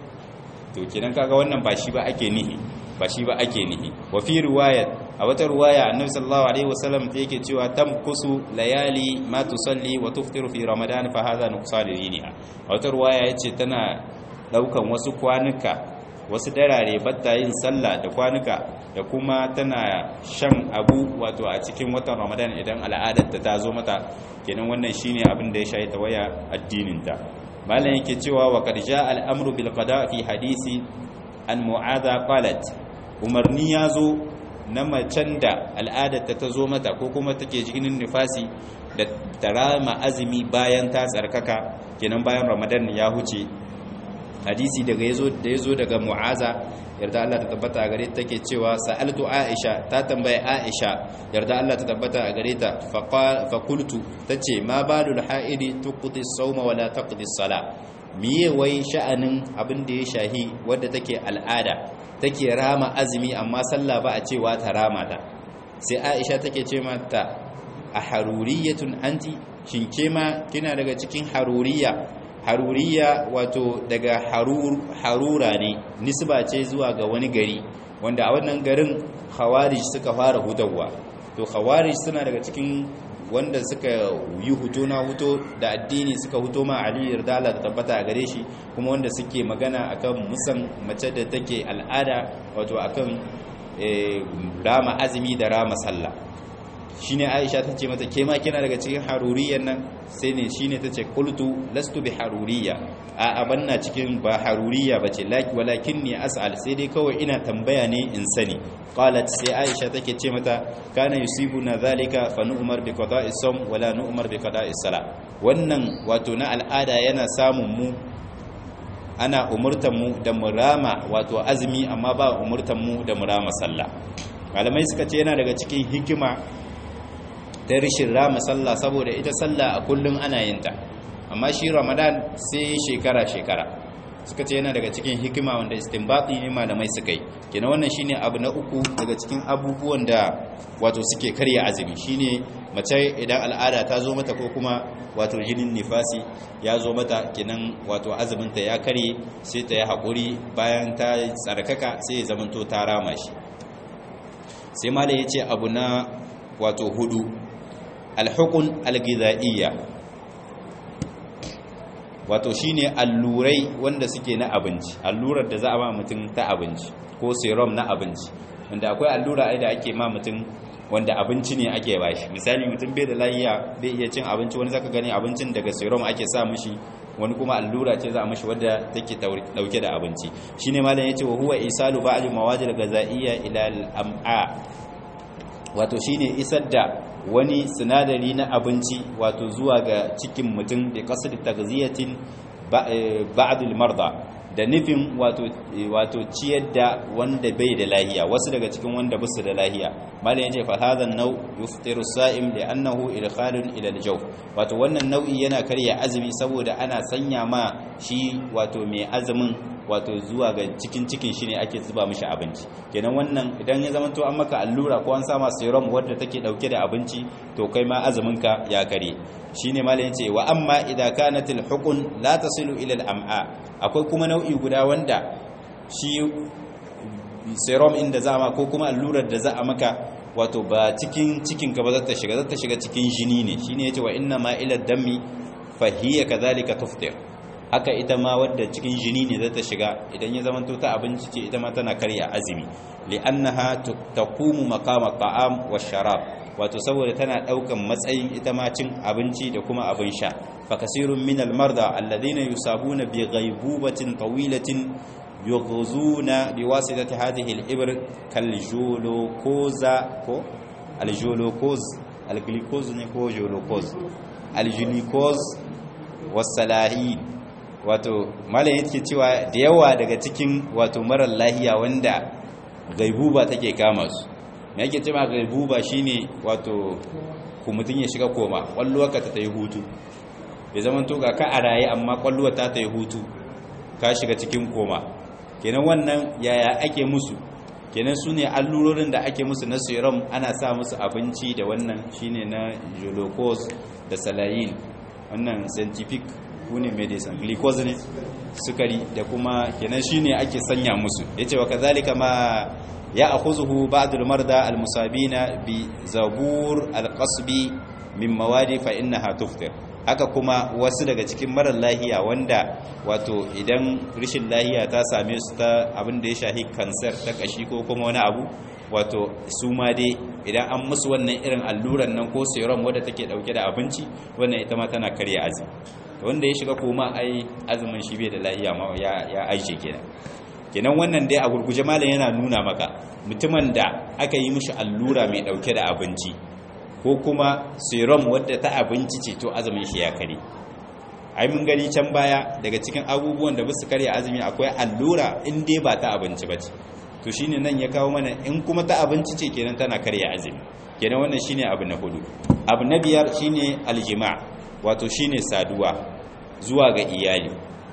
to kenan kaga wannan ba shi ba ake nihi ba shi ba ake nihi wa fi riwayat a wata riwaya annabi sallallahu alaihi wasallam ta yake cewa tamkusu layali ma tusalli wa tuftiru fi ramadan fa hadha nuqsan diniha a wata riwaya yace tana daukan wasu kwanuka wasu darare batta yin sallah da kwanuka da kuma tana shan abu wato a cikin watan ramadan idan al'adarta ta zo mata kenan wannan shine abin da ya shayi ta waya addininta malam yake cewa wa qad jaa al-amru bil qada fi hadisi an mu'adha qalat umarni yazo na macen da al'adarta ta zo mata ko kuma take jinin nifasi da tarama azumi bayan ta tsarkaka kenan bayan ramadan ya huce hadisi daga yazo da yazo daga mu'aza yarda Allah ta tabbata a gare ta take cewa sa'altu Aisha ta tambaye Aisha yarda Allah ta tabbata a gare ta fa qultu tace ma balul haidi tuqti as-sawma wala taqdi as-sala miye wai sha'anin abin da ya shahi wadda take al'ada take rama azumi amma sallah ba a cewa ta rama ta sai aisha take ce mata a haruriyatun anti shin ke ma kina daga cikin haruriya haruriya wato daga harur harura ne nisba ce zuwa ga wani gari wanda a wannan garin khawarij suka fara hutawa to khawarij suna daga cikin wanda suka yi huto na huto da addini suka huto ma Ali yarda Allah ta tabbata a gare shi kuma wanda suke magana akan musan mace da take al'ada wato akan rama azumi da rama sallah shine Aisha tace mata ke ma kina daga cikin haruriyan nan sai ne shine tace qultu lastu bi haruriya a abanna cikin ba haruriya bace laki walakinni as'al sai dai kawai ina tambaya ne in sani qalat sai Aisha take ce mata kana yusibuna zalika fa nu'mar bi qada'i sawm wala nu'mar bi qada'i salat wannan wato na al'ada yana samun mu ana umurtan mu da murama wato azumi amma ba umurtan mu da murama sallah malamai suka ce yana daga cikin hikima ta rishin rama sallah saboda ita sallah a kullum ana yin ta amma shi ramadan sai shekara-shekara suka ce yana daga cikin hikima wanda istinbati ne malamai suka yi kina wannan shine abu na uku daga cikin abubuwan da wato suke karya azumi shine mace idan al'ada ta zo mata ko kuma wato jinin nifasi ya zo mata kinan wato azuminta ya karye sai ta yi haƙuri bayan ta tsarkaka sai ya zamanto ta rama shi sai malai ya ce abu na wato hudu alhukun algizaiya wato shine allurai wanda suke na abinci allurar da za a ba mutum ta abinci ko serum na abinci wanda akwai allura ai da ake ma mutum wanda abinci ne ake bashi misali mutum bai da lafiya bai iya cin abinci wani zaka gani abincin daga serum ake sa mishi wani kuma allura ce za a mishi wadda take dauke da abinci shine malam yace wa huwa isalu ba'd mawadil ghazaiyya ila al-am'a wato shine isar da wani sinadari na abinci wato zuwa ga cikin mutum da kasar tagziyatin ba'dul marda da nufin wato wato ciyar da wanda bai da lahiya wasu daga cikin wanda basu da lahiya malam yace fa hadha an-naw yuftiru as-sa'im li'annahu idkhalun ila al-jawf wato wannan nau'i yana karya azumi saboda ana sanya ma shi wato mai azumin wato zuwa ga cikin cikin shi ne ake zuba mishi abinci kenan wannan idan ya zama to an maka allura ko an sama serum wadda take dauke da abinci to kai ma azuminka ya kare shine malamin ce wa amma idza kanat al-huqun la tasilu ila al-am'a akwai kuma nau'i guda wanda shi serum inda za ma ko kuma allurar da za a maka wato ba cikin cikin ka ba za ta shiga za ta shiga cikin jini ne shine yace wa inna ma ila dammi fa hiya kadhalika tuftir haka ita ma wadda cikin jini ne za ta shiga idan ya zamanto ta abinci ce ita ma tana karya azumi li'annaha taqumu maqama ta'am wa sharab wato saboda tana daukan matsayin ita ma cin abinci da kuma abin sha fa kasirun min al-marda alladhina yusabuna bi ghaibubatin tawilatin yughzuna biwasitati hadhihi al-ibr kal julukoza ko al-julukoz al-glucose ne ko julukoz al-glucose was-salahin wato malam yake cewa da yawa daga cikin wato marar lahiya wanda gaibuba take kama su me yake cewa gaibuba shine wato ku mutun ya shiga koma kwalluwar ka ta yi hutu bai zaman to ga ka a raye amma kwalluwar ta ta yi hutu ka shiga cikin koma kenan wannan yaya ake musu kenan su ne allurorin da ake musu na serum ana sa musu abinci da wannan shine na glucose da salayin wannan scientific ne medicine glucose ne sukari da kuma kenan shine ake sanya musu yace wa kazalika ma ya akhuzuhu ba'dul marda almusabina bi zabur alqasbi min mawadi fa innaha tuftir haka kuma wasu daga cikin marar lahiya wanda wato idan rishin lahiya ta same su ta abin da ya shahi kansar ta kashi ko kuma wani abu wato su ma dai idan an musu wannan irin alluran nan ko serum wadda take dauke da abinci wannan ita ma tana karya azumi wanda ya shiga koma ai azumin shi bai da lahiya ma ya ya aishe kenan kenan wannan dai a gurguje malam yana nuna maka mutumin da aka yi mishi allura mai dauke da abinci ko kuma serum wadda ta abinci ce to azumin shi ya kare ai mun gani can baya daga cikin abubuwan da basu karya azumi akwai allura in dai ba ta abinci bace to shine nan ya kawo mana in kuma ta abinci ce kenan tana karya azumi kenan wannan shine abu na hudu abu na biyar shine aljima' wato shine saduwa zuwa ga iyali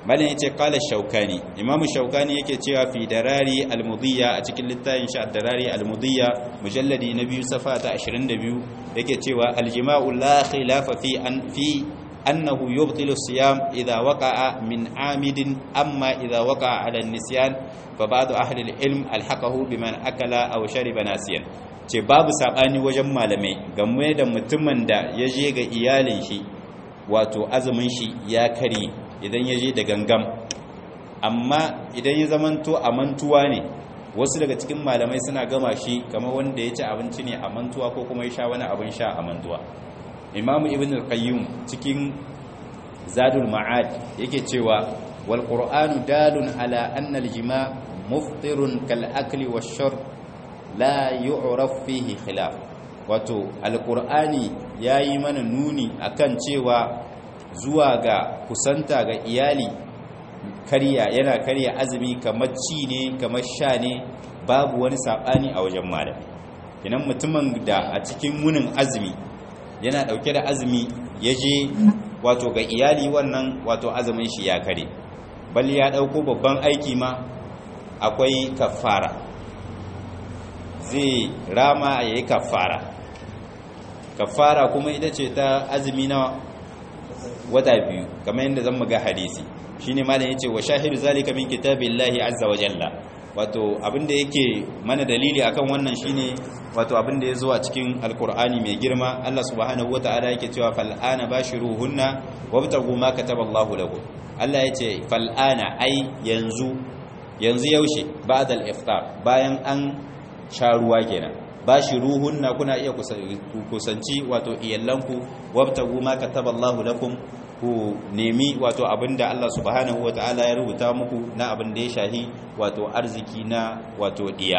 malin yace qala shaukani imam shaukani yake cewa fi darari al-mudiyya a cikin littafin shi darari al-mudiyya mujalladi na biyu safa ta 22 yake cewa al-jima'u la khilafa fi an fi annahu yubtilu siyam idha waqa'a min amidin amma idha waqa'a 'ala an-nisyan fa ba'du ahli al-ilm alhaqahu biman akala aw shariba nasiyan ce babu sabani wajen malamai game da mutumin da ya je ga iyalin shi wato azumin shi ya kare idan ya je da gangam amma idan ya zamanto a mantuwa ne wasu daga cikin malamai suna gama shi kamar wanda ya ci abinci ne a mantuwa ko kuma ya sha wani abin sha a mantuwa imamu ibn al-qayyim cikin zadul ma'ad yake cewa wal qur'anu dalun ala anna al-jima' muftirun kal akli wash-shurb la yu'raf fihi khilaf wato al-qur'ani yayi mana nuni akan cewa zuwa ga kusanta ga iyali karya yana karya azumi kamar ci ne kamar sha ne babu wani sabani a wajen malami idan mutumin da a cikin munin azumi yana dauke da azumi ya je wato ga iyali wannan wato azumin shi ya kare bal ya dauko babban aiki ma akwai kafara zai rama yayi kafara kafara kuma ita ce ta azumi na wata biyu kamar yadda zan muga hadisi shine malam yace wa shahidu zalika min kitabillahi azza wa jalla wato abinda yake mana dalili akan wannan shine wato abinda yazo a cikin alqur'ani mai girma Allah subhanahu wataala yake cewa fal ana bashiruhunna wabtagu ma kataballahu lakum Allah yace fal ana ai yanzu yanzu yaushe ba'da al-iftar bayan an sha ruwa kenan bashiruhunna kuna iya kusanci wato iyallanku wabtagu ma kataballahu lakum ku nemi wato abinda Allah subhanahu wataala ya rubuta muku na abin da ya shahi wato arziki na wato diya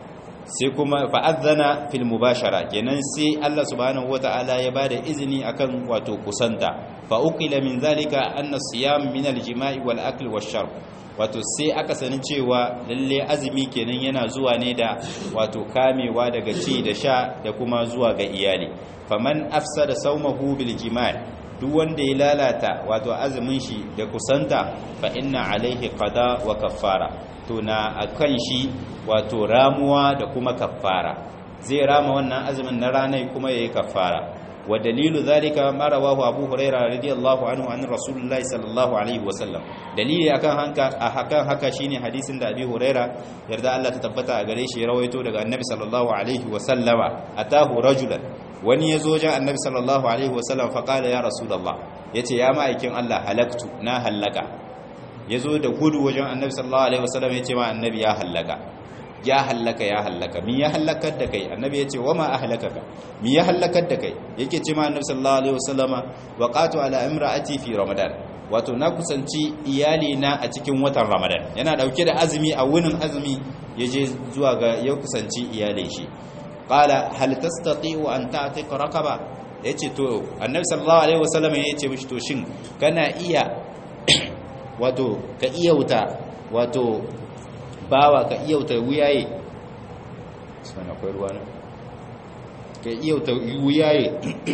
sai kuma fa'adhana fil mubashara kenan sai Allah subhanahu wataala ya bada izini akan wato kusanta fa uqila min zalika anna siyam min al jima'i wal akl wash sharb wato sai aka sani cewa lalle azumi kenan yana zuwa ne da wato kamewa daga ci da sha da kuma zuwa ga iyali faman afsada sawmahu bil jima'i duk wanda ya lalata wato azumin shi da kusanta fa inna alaihi qada wa kaffara to na akan shi wato ramuwa da kuma kaffara zai rama wannan azumin na ranar kuma yayi kaffara wa dalilu zalika ma rawahu abu huraira radiyallahu anhu an rasulullahi sallallahu alaihi wasallam dalili akan hanka a hakan haka shine hadisin da abi huraira yarda Allah ta tabbata a gare shi ya rawaito daga annabi sallallahu alaihi wasallama atahu rajulan wani ya zo jan annabi sallallahu alaihi wasallam faƙala ya rasulallah ya ce ya ma'aikin Allah halaktu na hallaka ya zo da gudu wajen annabi sallallahu alaihi wasallam ya ce ma annabi ya hallaka ya hallaka ya hallaka mi ya hallakar da kai annabi ya ce wa ma ahlakaka mi ya hallakar da kai yake ce ma annabi sallallahu alaihi wasallama waqatu ala imra'ati fi ramadan wato na kusanci iyali na a cikin watan ramadan yana dauke da azumi a wunin azumi ya je zuwa ga ya kusanci iyalin shi qala hal tastati'u an ta'tiqa raqaba yace to annabi sallallahu alaihi wasallam yace mishi to shin kana iya wato ka iya wuta wato bawa ka iya wuta wuyaye sana akwai ruwa ne ka iya wuta wuyaye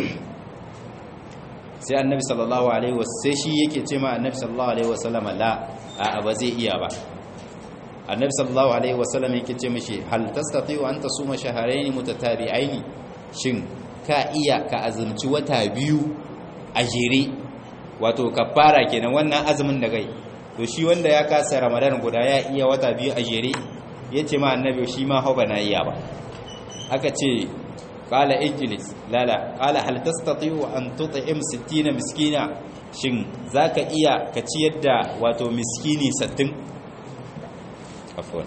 sai annabi sallallahu alaihi wasallam sai shi yake ce ma annabi sallallahu alaihi wasallam la a ba zai iya ba annabi sallallahu alaihi wasallam yake ce mishi hal tastati'u an tasuma shahrayn mutatabi'ain shin ka iya ka azumci wata biyu a jere wato kafara kenan wannan azumin da kai to shi wanda ya kasa ramadan guda ya iya wata biyu a jere yace ma annabi shi ma hau na iya ba aka ce qala ijlis lala qala hal tastati'u an tut'im 60 miskina shin zaka iya ka ciyar da wato miskini 60 afwan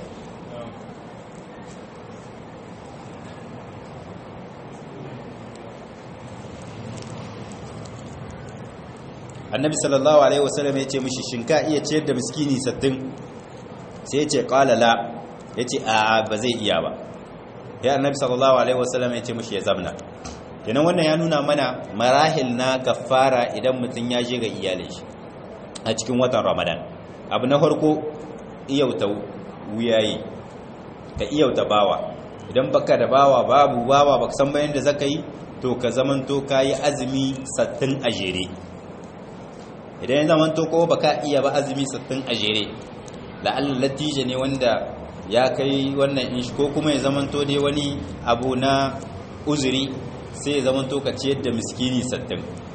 annabi sallallahu alaihi wasallam ya ce mishi shin ka iya ciyar da miskini 60 sai ya ce qala la ya ce a ba zai iya ba ya annabi sallallahu alaihi wasallam ya ce mishi ya zamna kenan wannan ya nuna mana marahil na kafara idan mutum ya je ga iyalin shi a cikin watan ramadan abu na farko iyauta wuyayi ka iyauta bawa idan baka da bawa babu bawa baka san bayan da zaka yi to ka zamanto kayi azumi sattin a jere idan ya zamanto ko baka iya ba azumi 60 a jere la'alla latija ne wanda ya kai wannan in ko kuma ya zamanto dai wani abu na uzuri sai ya zamanto ka ciyar da miskini 60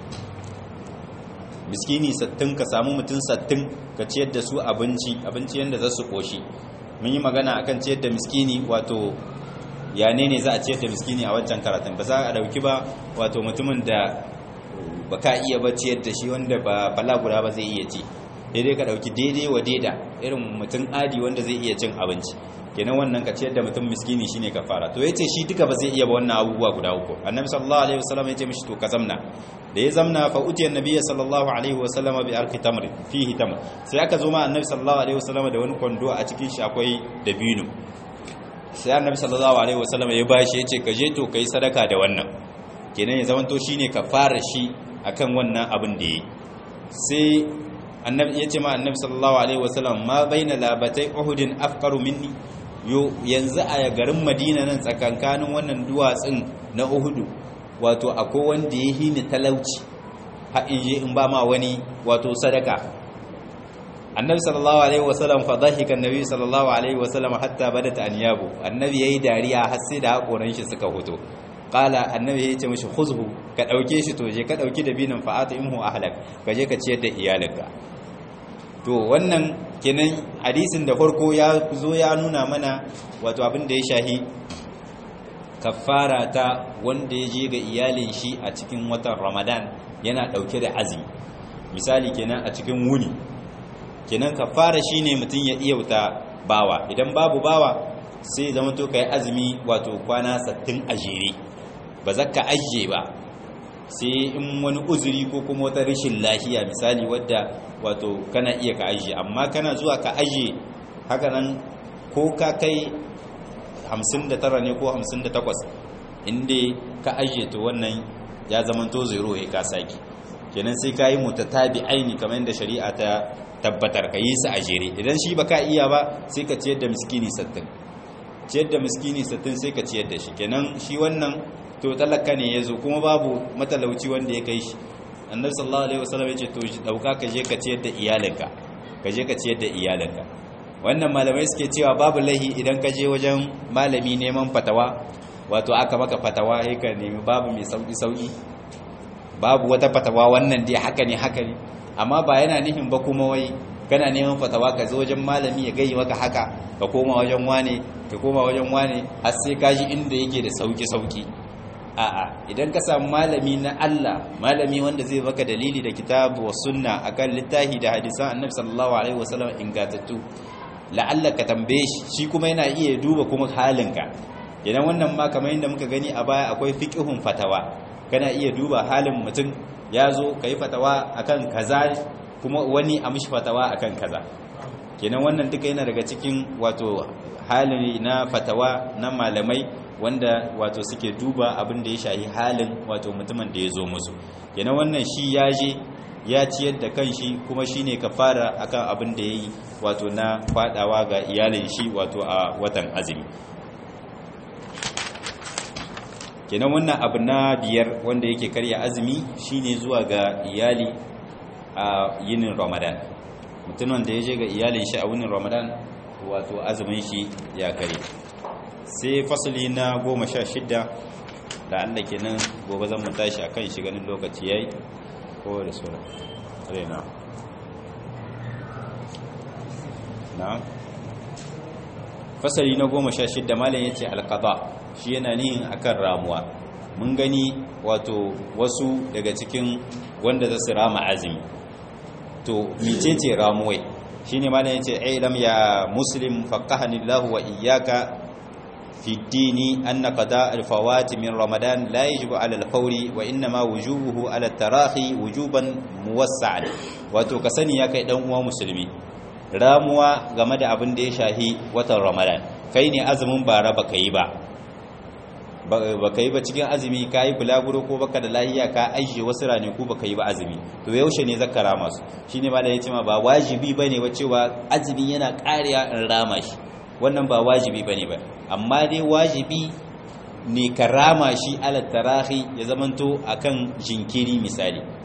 miskini 60 ka samu mutum 60 ka ciyar da su abinci abinci yanda za su koshi mun yi magana akan ciyar da miskini wato ya ne ne za a ciyar da miskini a wancan karatun ba za a dauki ba wato mutumin da ba ka iya ba ciyar da shi wanda ba balagura ba zai iya ci daidai ka dauki daidai wa daida irin mutum adi wanda zai iya cin abinci kenan wannan ka ciyar da mutum miskini shine ka fara to yace shi duka ba zai iya ba wannan abubuwa guda uku annabi sallallahu alaihi wasallam yace mishi to ka zamna da ya zamna fa utiya annabi sallallahu alaihi wasallam bi arqi tamr fihi tamr sai aka zo ma annabi sallallahu alaihi wasallam da wani kwando a cikin shi akwai dabino sai annabi sallallahu alaihi wasallam ya bashi yace ka je to kai sadaka da wannan kenan ya zamanto shine ka fara shi akan wannan abin da yi sai annabi yace ma annabi sallallahu alaihi wasallam ma baina labatai uhudin afqaru minni yo yanzu a garin madina nan tsakankanin wannan duwatsun na uhudu wato akwai wanda ya hini talauci ha in je in ba ma wani wato sadaka annabi sallallahu alaihi wasallam fa dhahika annabi sallallahu alaihi wasallam hatta badat anyabu annabi yayi dariya har sai da hakoran shi suka hoto qala annabi ya ce mishi khuzhu ka dauke shi to je ka dauki dabinan fa atimhu ahlak ka je ka ciyar da iyalinka to wannan kenan hadisin da farko ya zo ya nuna mana wato abin da ya shahi kafara ta wanda ya je ga iyalin shi a cikin watan ramadan yana dauke da azumi misali kenan a cikin wuni kenan kafara shine mutum ya iyauta bawa idan babu bawa sai zama to kai azumi wato kwana 60 a jere ba za ka ajiye ba sai in wani uzuri ko kuma wata rashin lafiya misali wadda wato kana iya ka ajiye amma kana zuwa ka ajiye haka nan ko ka kai 59 ne ko 58 inda ka ajiye to wannan ya zama to zero ya ka saki kenan sai ka yi mutatabi aini kamar yadda shari'a ta tabbatar ka yi su a jere idan shi baka iya ba sai ka ciyar da miskini 60 ciyar da miskini 60 sai ka ciyar da shi kenan shi wannan to talaka ne ya zo kuma babu matalauci wanda ya kai shi annabi sallallahu alaihi wasallam ya ce to dauka ka je ka ciyar da iyalinka ka je ka ciyar da iyalinka wannan malamai suke cewa babu lahi idan ka je wajen malami neman fatawa wato aka maka fatawa sai ka nemi babu mai sauki sauki babu wata fatawa wannan dai haka ne haka ne amma ba yana nihin ba kuma wai kana neman fatawa ka zo wajen malami ya gayi maka haka ka koma wajen wane ka koma wajen wane har sai ka ji inda yake da sauki sauki a'a idan ka samu malami na Allah malami wanda zai baka dalili da kitabu wa sunna akan littafi da hadisan annabi sallallahu alaihi wasallam ingatattu la'alla ka tambaye shi shi kuma yana iya duba kuma halinka idan wannan ma kamar yadda muka gani a baya akwai fiqhun fatawa kana iya duba halin mutum ya zo ka yi fatawa akan kaza kuma wani a mishi fatawa akan kaza kenan wannan duka yana daga cikin wato hali na fatawa na malamai wanda wato suke duba abin da ya shahi halin wato mutumin da ya zo musu kenan wannan shi ya je ya ciyar da kanshi kuma shine kafara akan abin da yayi wato na fadawa ga iyalin shi wato a watan azumi kenan wannan abu na biyar wanda yake karya azumi shine zuwa ga iyali a yinin ramadan mutumin da ya je ga iyalin shi a wunin ramadan wato azumin shi ya kare sai fasali na goma sha shidda da allah kenan gobe zan mu tashi a kan shi ganin lokaci ya yi ko da sura rena na fasali na goma sha shidda malin ya ce alkaba shi yana nihin akan ramuwa mun gani wato wasu daga cikin wanda za su rama azumi to micece ramuwai shi ne malin ya ce ailam ya muslim faƙahani lahu wa iyaka في الدين أن قضاء الفوات من رمضان لا يجب على الفور وإنما وجوبه على التراخي وجوبا موسعا wato ka sani ya kai dan uwa musulmi ramuwa game da abin da ya shahi watan ramadan kai ne azumin bara baka yi ba baka yi ba cikin azumi ka yi bulaguro ko baka da lahiya ka ajiye wasu ranaku baka yi ba azumi to yaushe ne zaka rama su shine ma da yace ma ba wajibi bane wa cewa azumi yana ƙariya in rama shi wannan ba wajibi bane ba amma dai wajibi ne ka rama shi ala tarahi ya zamanto akan jinkiri misali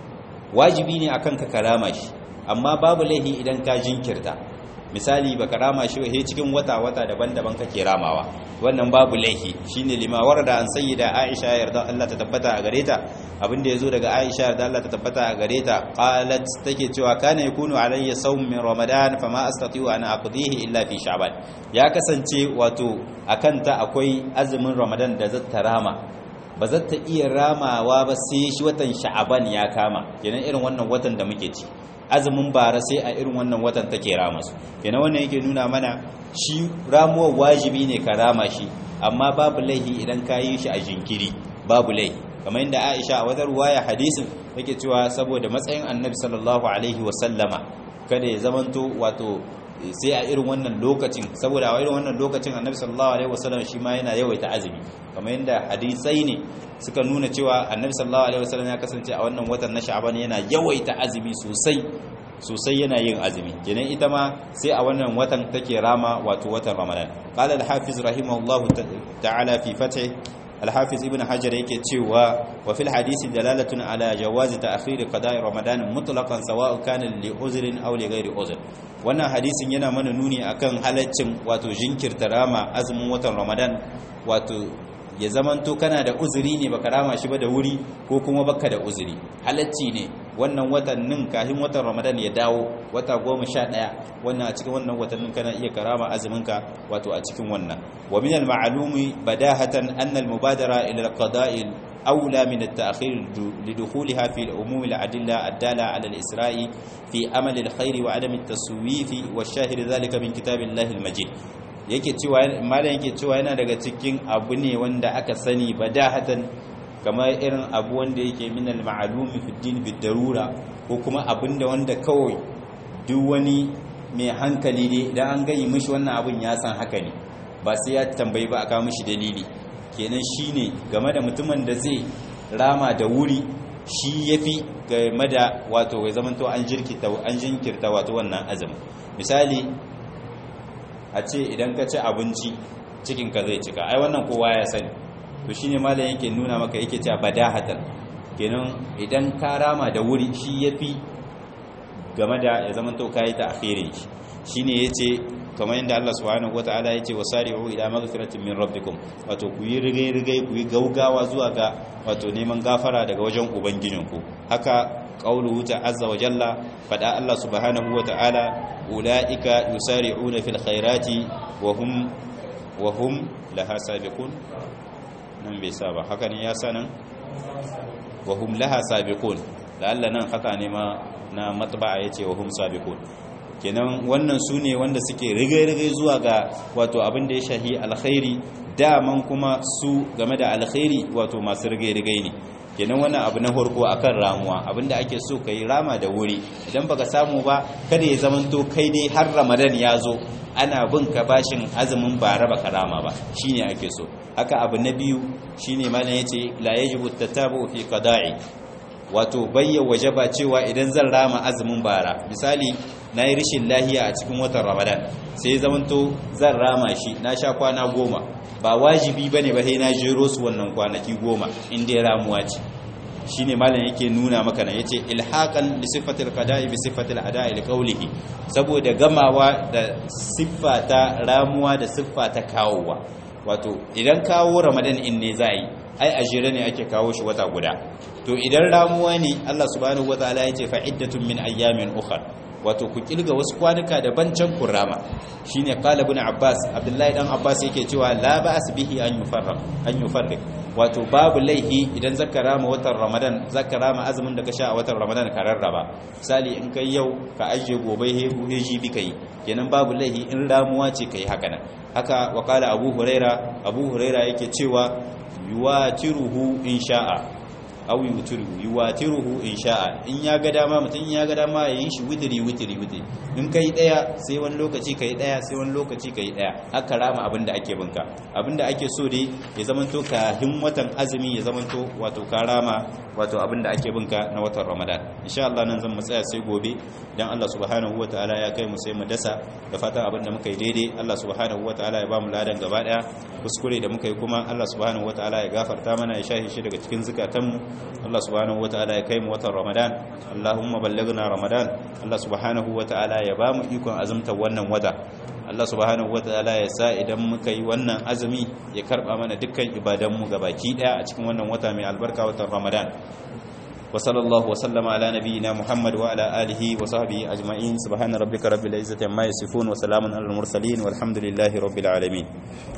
wajibi ne akan ka karama shi amma babu laihi idan ka jinkirta misali baka rama shi he cikin wata wata daban-daban kake ramawa wannan babu laihi shine limawar da an sayyida Aisha yarda Allah ta tabbata a gare ta abinda yazo daga Aisha yarda Allah ta tabbata a gare ta qalat take cewa kana yakunu alayya sawm min ramadan fama astati'u an aqdihi illa fi sha'ban ya kasance wato akan ta akwai azumin ramadan da zata rama ba za ta iya ramawa ba sai shi watan sha'aban ya kama kenan irin wannan watan da muke ci azumin bara sai a irin wannan watan take rama su kenan wannan yake nuna mana shi ramuwar wajibi ne ka rama shi amma babu laihi idan ka yi shi a jinkiri babu laihi kamar yadda Aisha a wata ruwaya hadisin yake cewa saboda matsayin Annabi sallallahu alaihi wa sallama kada ya zamanto wato sai a irin wannan lokacin saboda a irin wannan lokacin Annabi sallallahu alaihi wa sallam shi ma yana yawaita azumi kamar yadda hadisai ne suka nuna cewa Annabi sallallahu alaihi wa sallam ya kasance a wannan watan na Sha'ban yana yawaita azumi sosai sosai yana yin azumi kenan ita ma sai a wannan watan take rama wato watan Ramadan qala al-hafiz rahimahullahu ta'ala fi fath al-hafiz ibn hajar yake cewa wa fil hadisi dalalatun ala jawazi ta'khir qada'i ramadan mutlaqan sawa'u kana li uzrin aw li ghairi uzr wannan hadisin yana mana nuni akan halaccin wato jinkirta rama azumin watan ramadan wato ya zamanto kana da uzuri ne baka rama shi ba da wuri ko kuma baka da uzuri halacci ne wannan watannin kafin watan ramadan ya dawo wata goma sha ɗaya wannan a cikin wannan watannin kana iya karama azuminka wato a cikin wannan wa min al-ma'lumi badahatan anna al-mubadara ila al-qada'i أولى من التأخير لدخولها في العموم العدلة الدالة على الإسراء في أمل الخير وعدم التسويف والشاهد ذلك من كتاب الله المجيد yake cewa malam yake cewa yana daga cikin abu ne wanda aka sani badahatan kamar irin abu wanda yake min al-ma'lumi fi din bi darura ko kuma abinda wanda kawai duk wani mai hankali ne idan an gayi mishi wannan abun ya san haka ne ba sai ya tambayi ba aka mishi dalili kenan shine game da mutumin da zai rama da wuri shi yafi game da wato ya zamanto an jirkita an jinkirta wato wannan azumin misali a ce idan ka ci abinci cikinka zai cika ai wannan kowa ya sani to shine malam yake nuna maka yake cewa badahatan kenan idan ka rama da wuri shi yafi game da ya zama to kai ta akhirin shi shine yace kamar yadda Allah subhanahu wataala yace wasari'u ila maghfiratin min rabbikum wato ku yi rigai rigai ku yi gaugawa zuwa ga wato neman gafara daga wajen ubangijinku haka qauluhu ta'azza wa jalla fada Allah subhanahu wataala ulaika yusari'una fil khairati wa hum wa hum laha sabiqun nan bai sa ba haka ne ya sanan wa hum laha sabiqun lalla nan haka ne ma na matba'a yace wa hum sabiqun kenan wannan su ne wanda suke rigai-rigai zuwa ga wato abin da ya shahi alkhairi daman kuma su game da alkhairi wato masu rigai-rigai ne kenan wannan abu na farko akan ramuwa abinda ake so kai rama da wuri idan baka samu ba kada ya zamanto kai dai har ramadan ya zo ana bin ka bashin azumin bara baka rama ba shine ake so haka abu na biyu shine malam yace la yajibu tatabu fi qada'i wato bayya wajaba cewa idan zan rama azumin bara misali na yi rishin lahiya a cikin watan ramadan sai zamanto zan rama shi na sha kwana goma ba wajibi ba ne ba sai na jero su wannan kwanaki goma inda ya ramuwa ce shi ne malam yake nuna maka na ya ce ilhaƙan da siffatar kada'i bi siffatar ada'i da ƙaulihi saboda gamawa da siffa ta ramuwa da siffa ta kawowa wato idan kawo ramadan in ne za a yi ai a jere ne ake kawo shi wata guda to idan ramuwa ne allah subhanahu wa ta'ala ya ce fa'iddatun min ayyamin ukhar wato ku kilga wasu kwanuka daban can kurama shine qala ibn abbas abdullahi dan abbas yake cewa la ba'as bihi an yufarraq an yufarriq wato babu laihi idan zaka rama watan ramadan zaka rama azumin da ka sha a watan ramadan ka rarraba misali in kai yau ka ajiye gobe he heji bi kai kenan babu laihi in ramuwa ce kai haka nan haka wa qala abu huraira abu huraira yake cewa yuwatiruhu insha'a aw yutiruhu yuwatiruhu in sha'a in ya ga dama mutum ya ga dama yayin shi witiri witiri witiri in kai daya sai wani lokaci kai daya sai wani lokaci kai daya haka rama abinda ake binka abinda ake so dai ya zamanto ka watan azumi ya zamanto wato ka rama wato abinda ake binka na watan Ramadan insha Allah nan zan mu tsaya sai gobe dan Allah subhanahu wataala ya kai mu sai mu dasa da fatan abinda muka yi daidai Allah subhanahu wataala ya ba mu ladan gaba daya kuskure da muka yi kuma Allah subhanahu wataala ya gafarta mana ya shahi shi daga cikin zukatanmu Allah subhanahu wataala ya kai mu watan Ramadan Allahumma ballighna Ramadan Allah subhanahu wataala ya ba mu ikon azumta wannan wata Allah subhanahu wataala ya sa idan muka yi wannan azumi ya karba mana dukkan ibadan mu gabaki daya a cikin wannan wata mai albarka watan Ramadan وصلى الله وسلم على نبينا محمد وعلى آله وصحبه أجمعين سبحان ربك رب العزة عما يصفون وسلام على المرسلين والحمد لله رب العالمين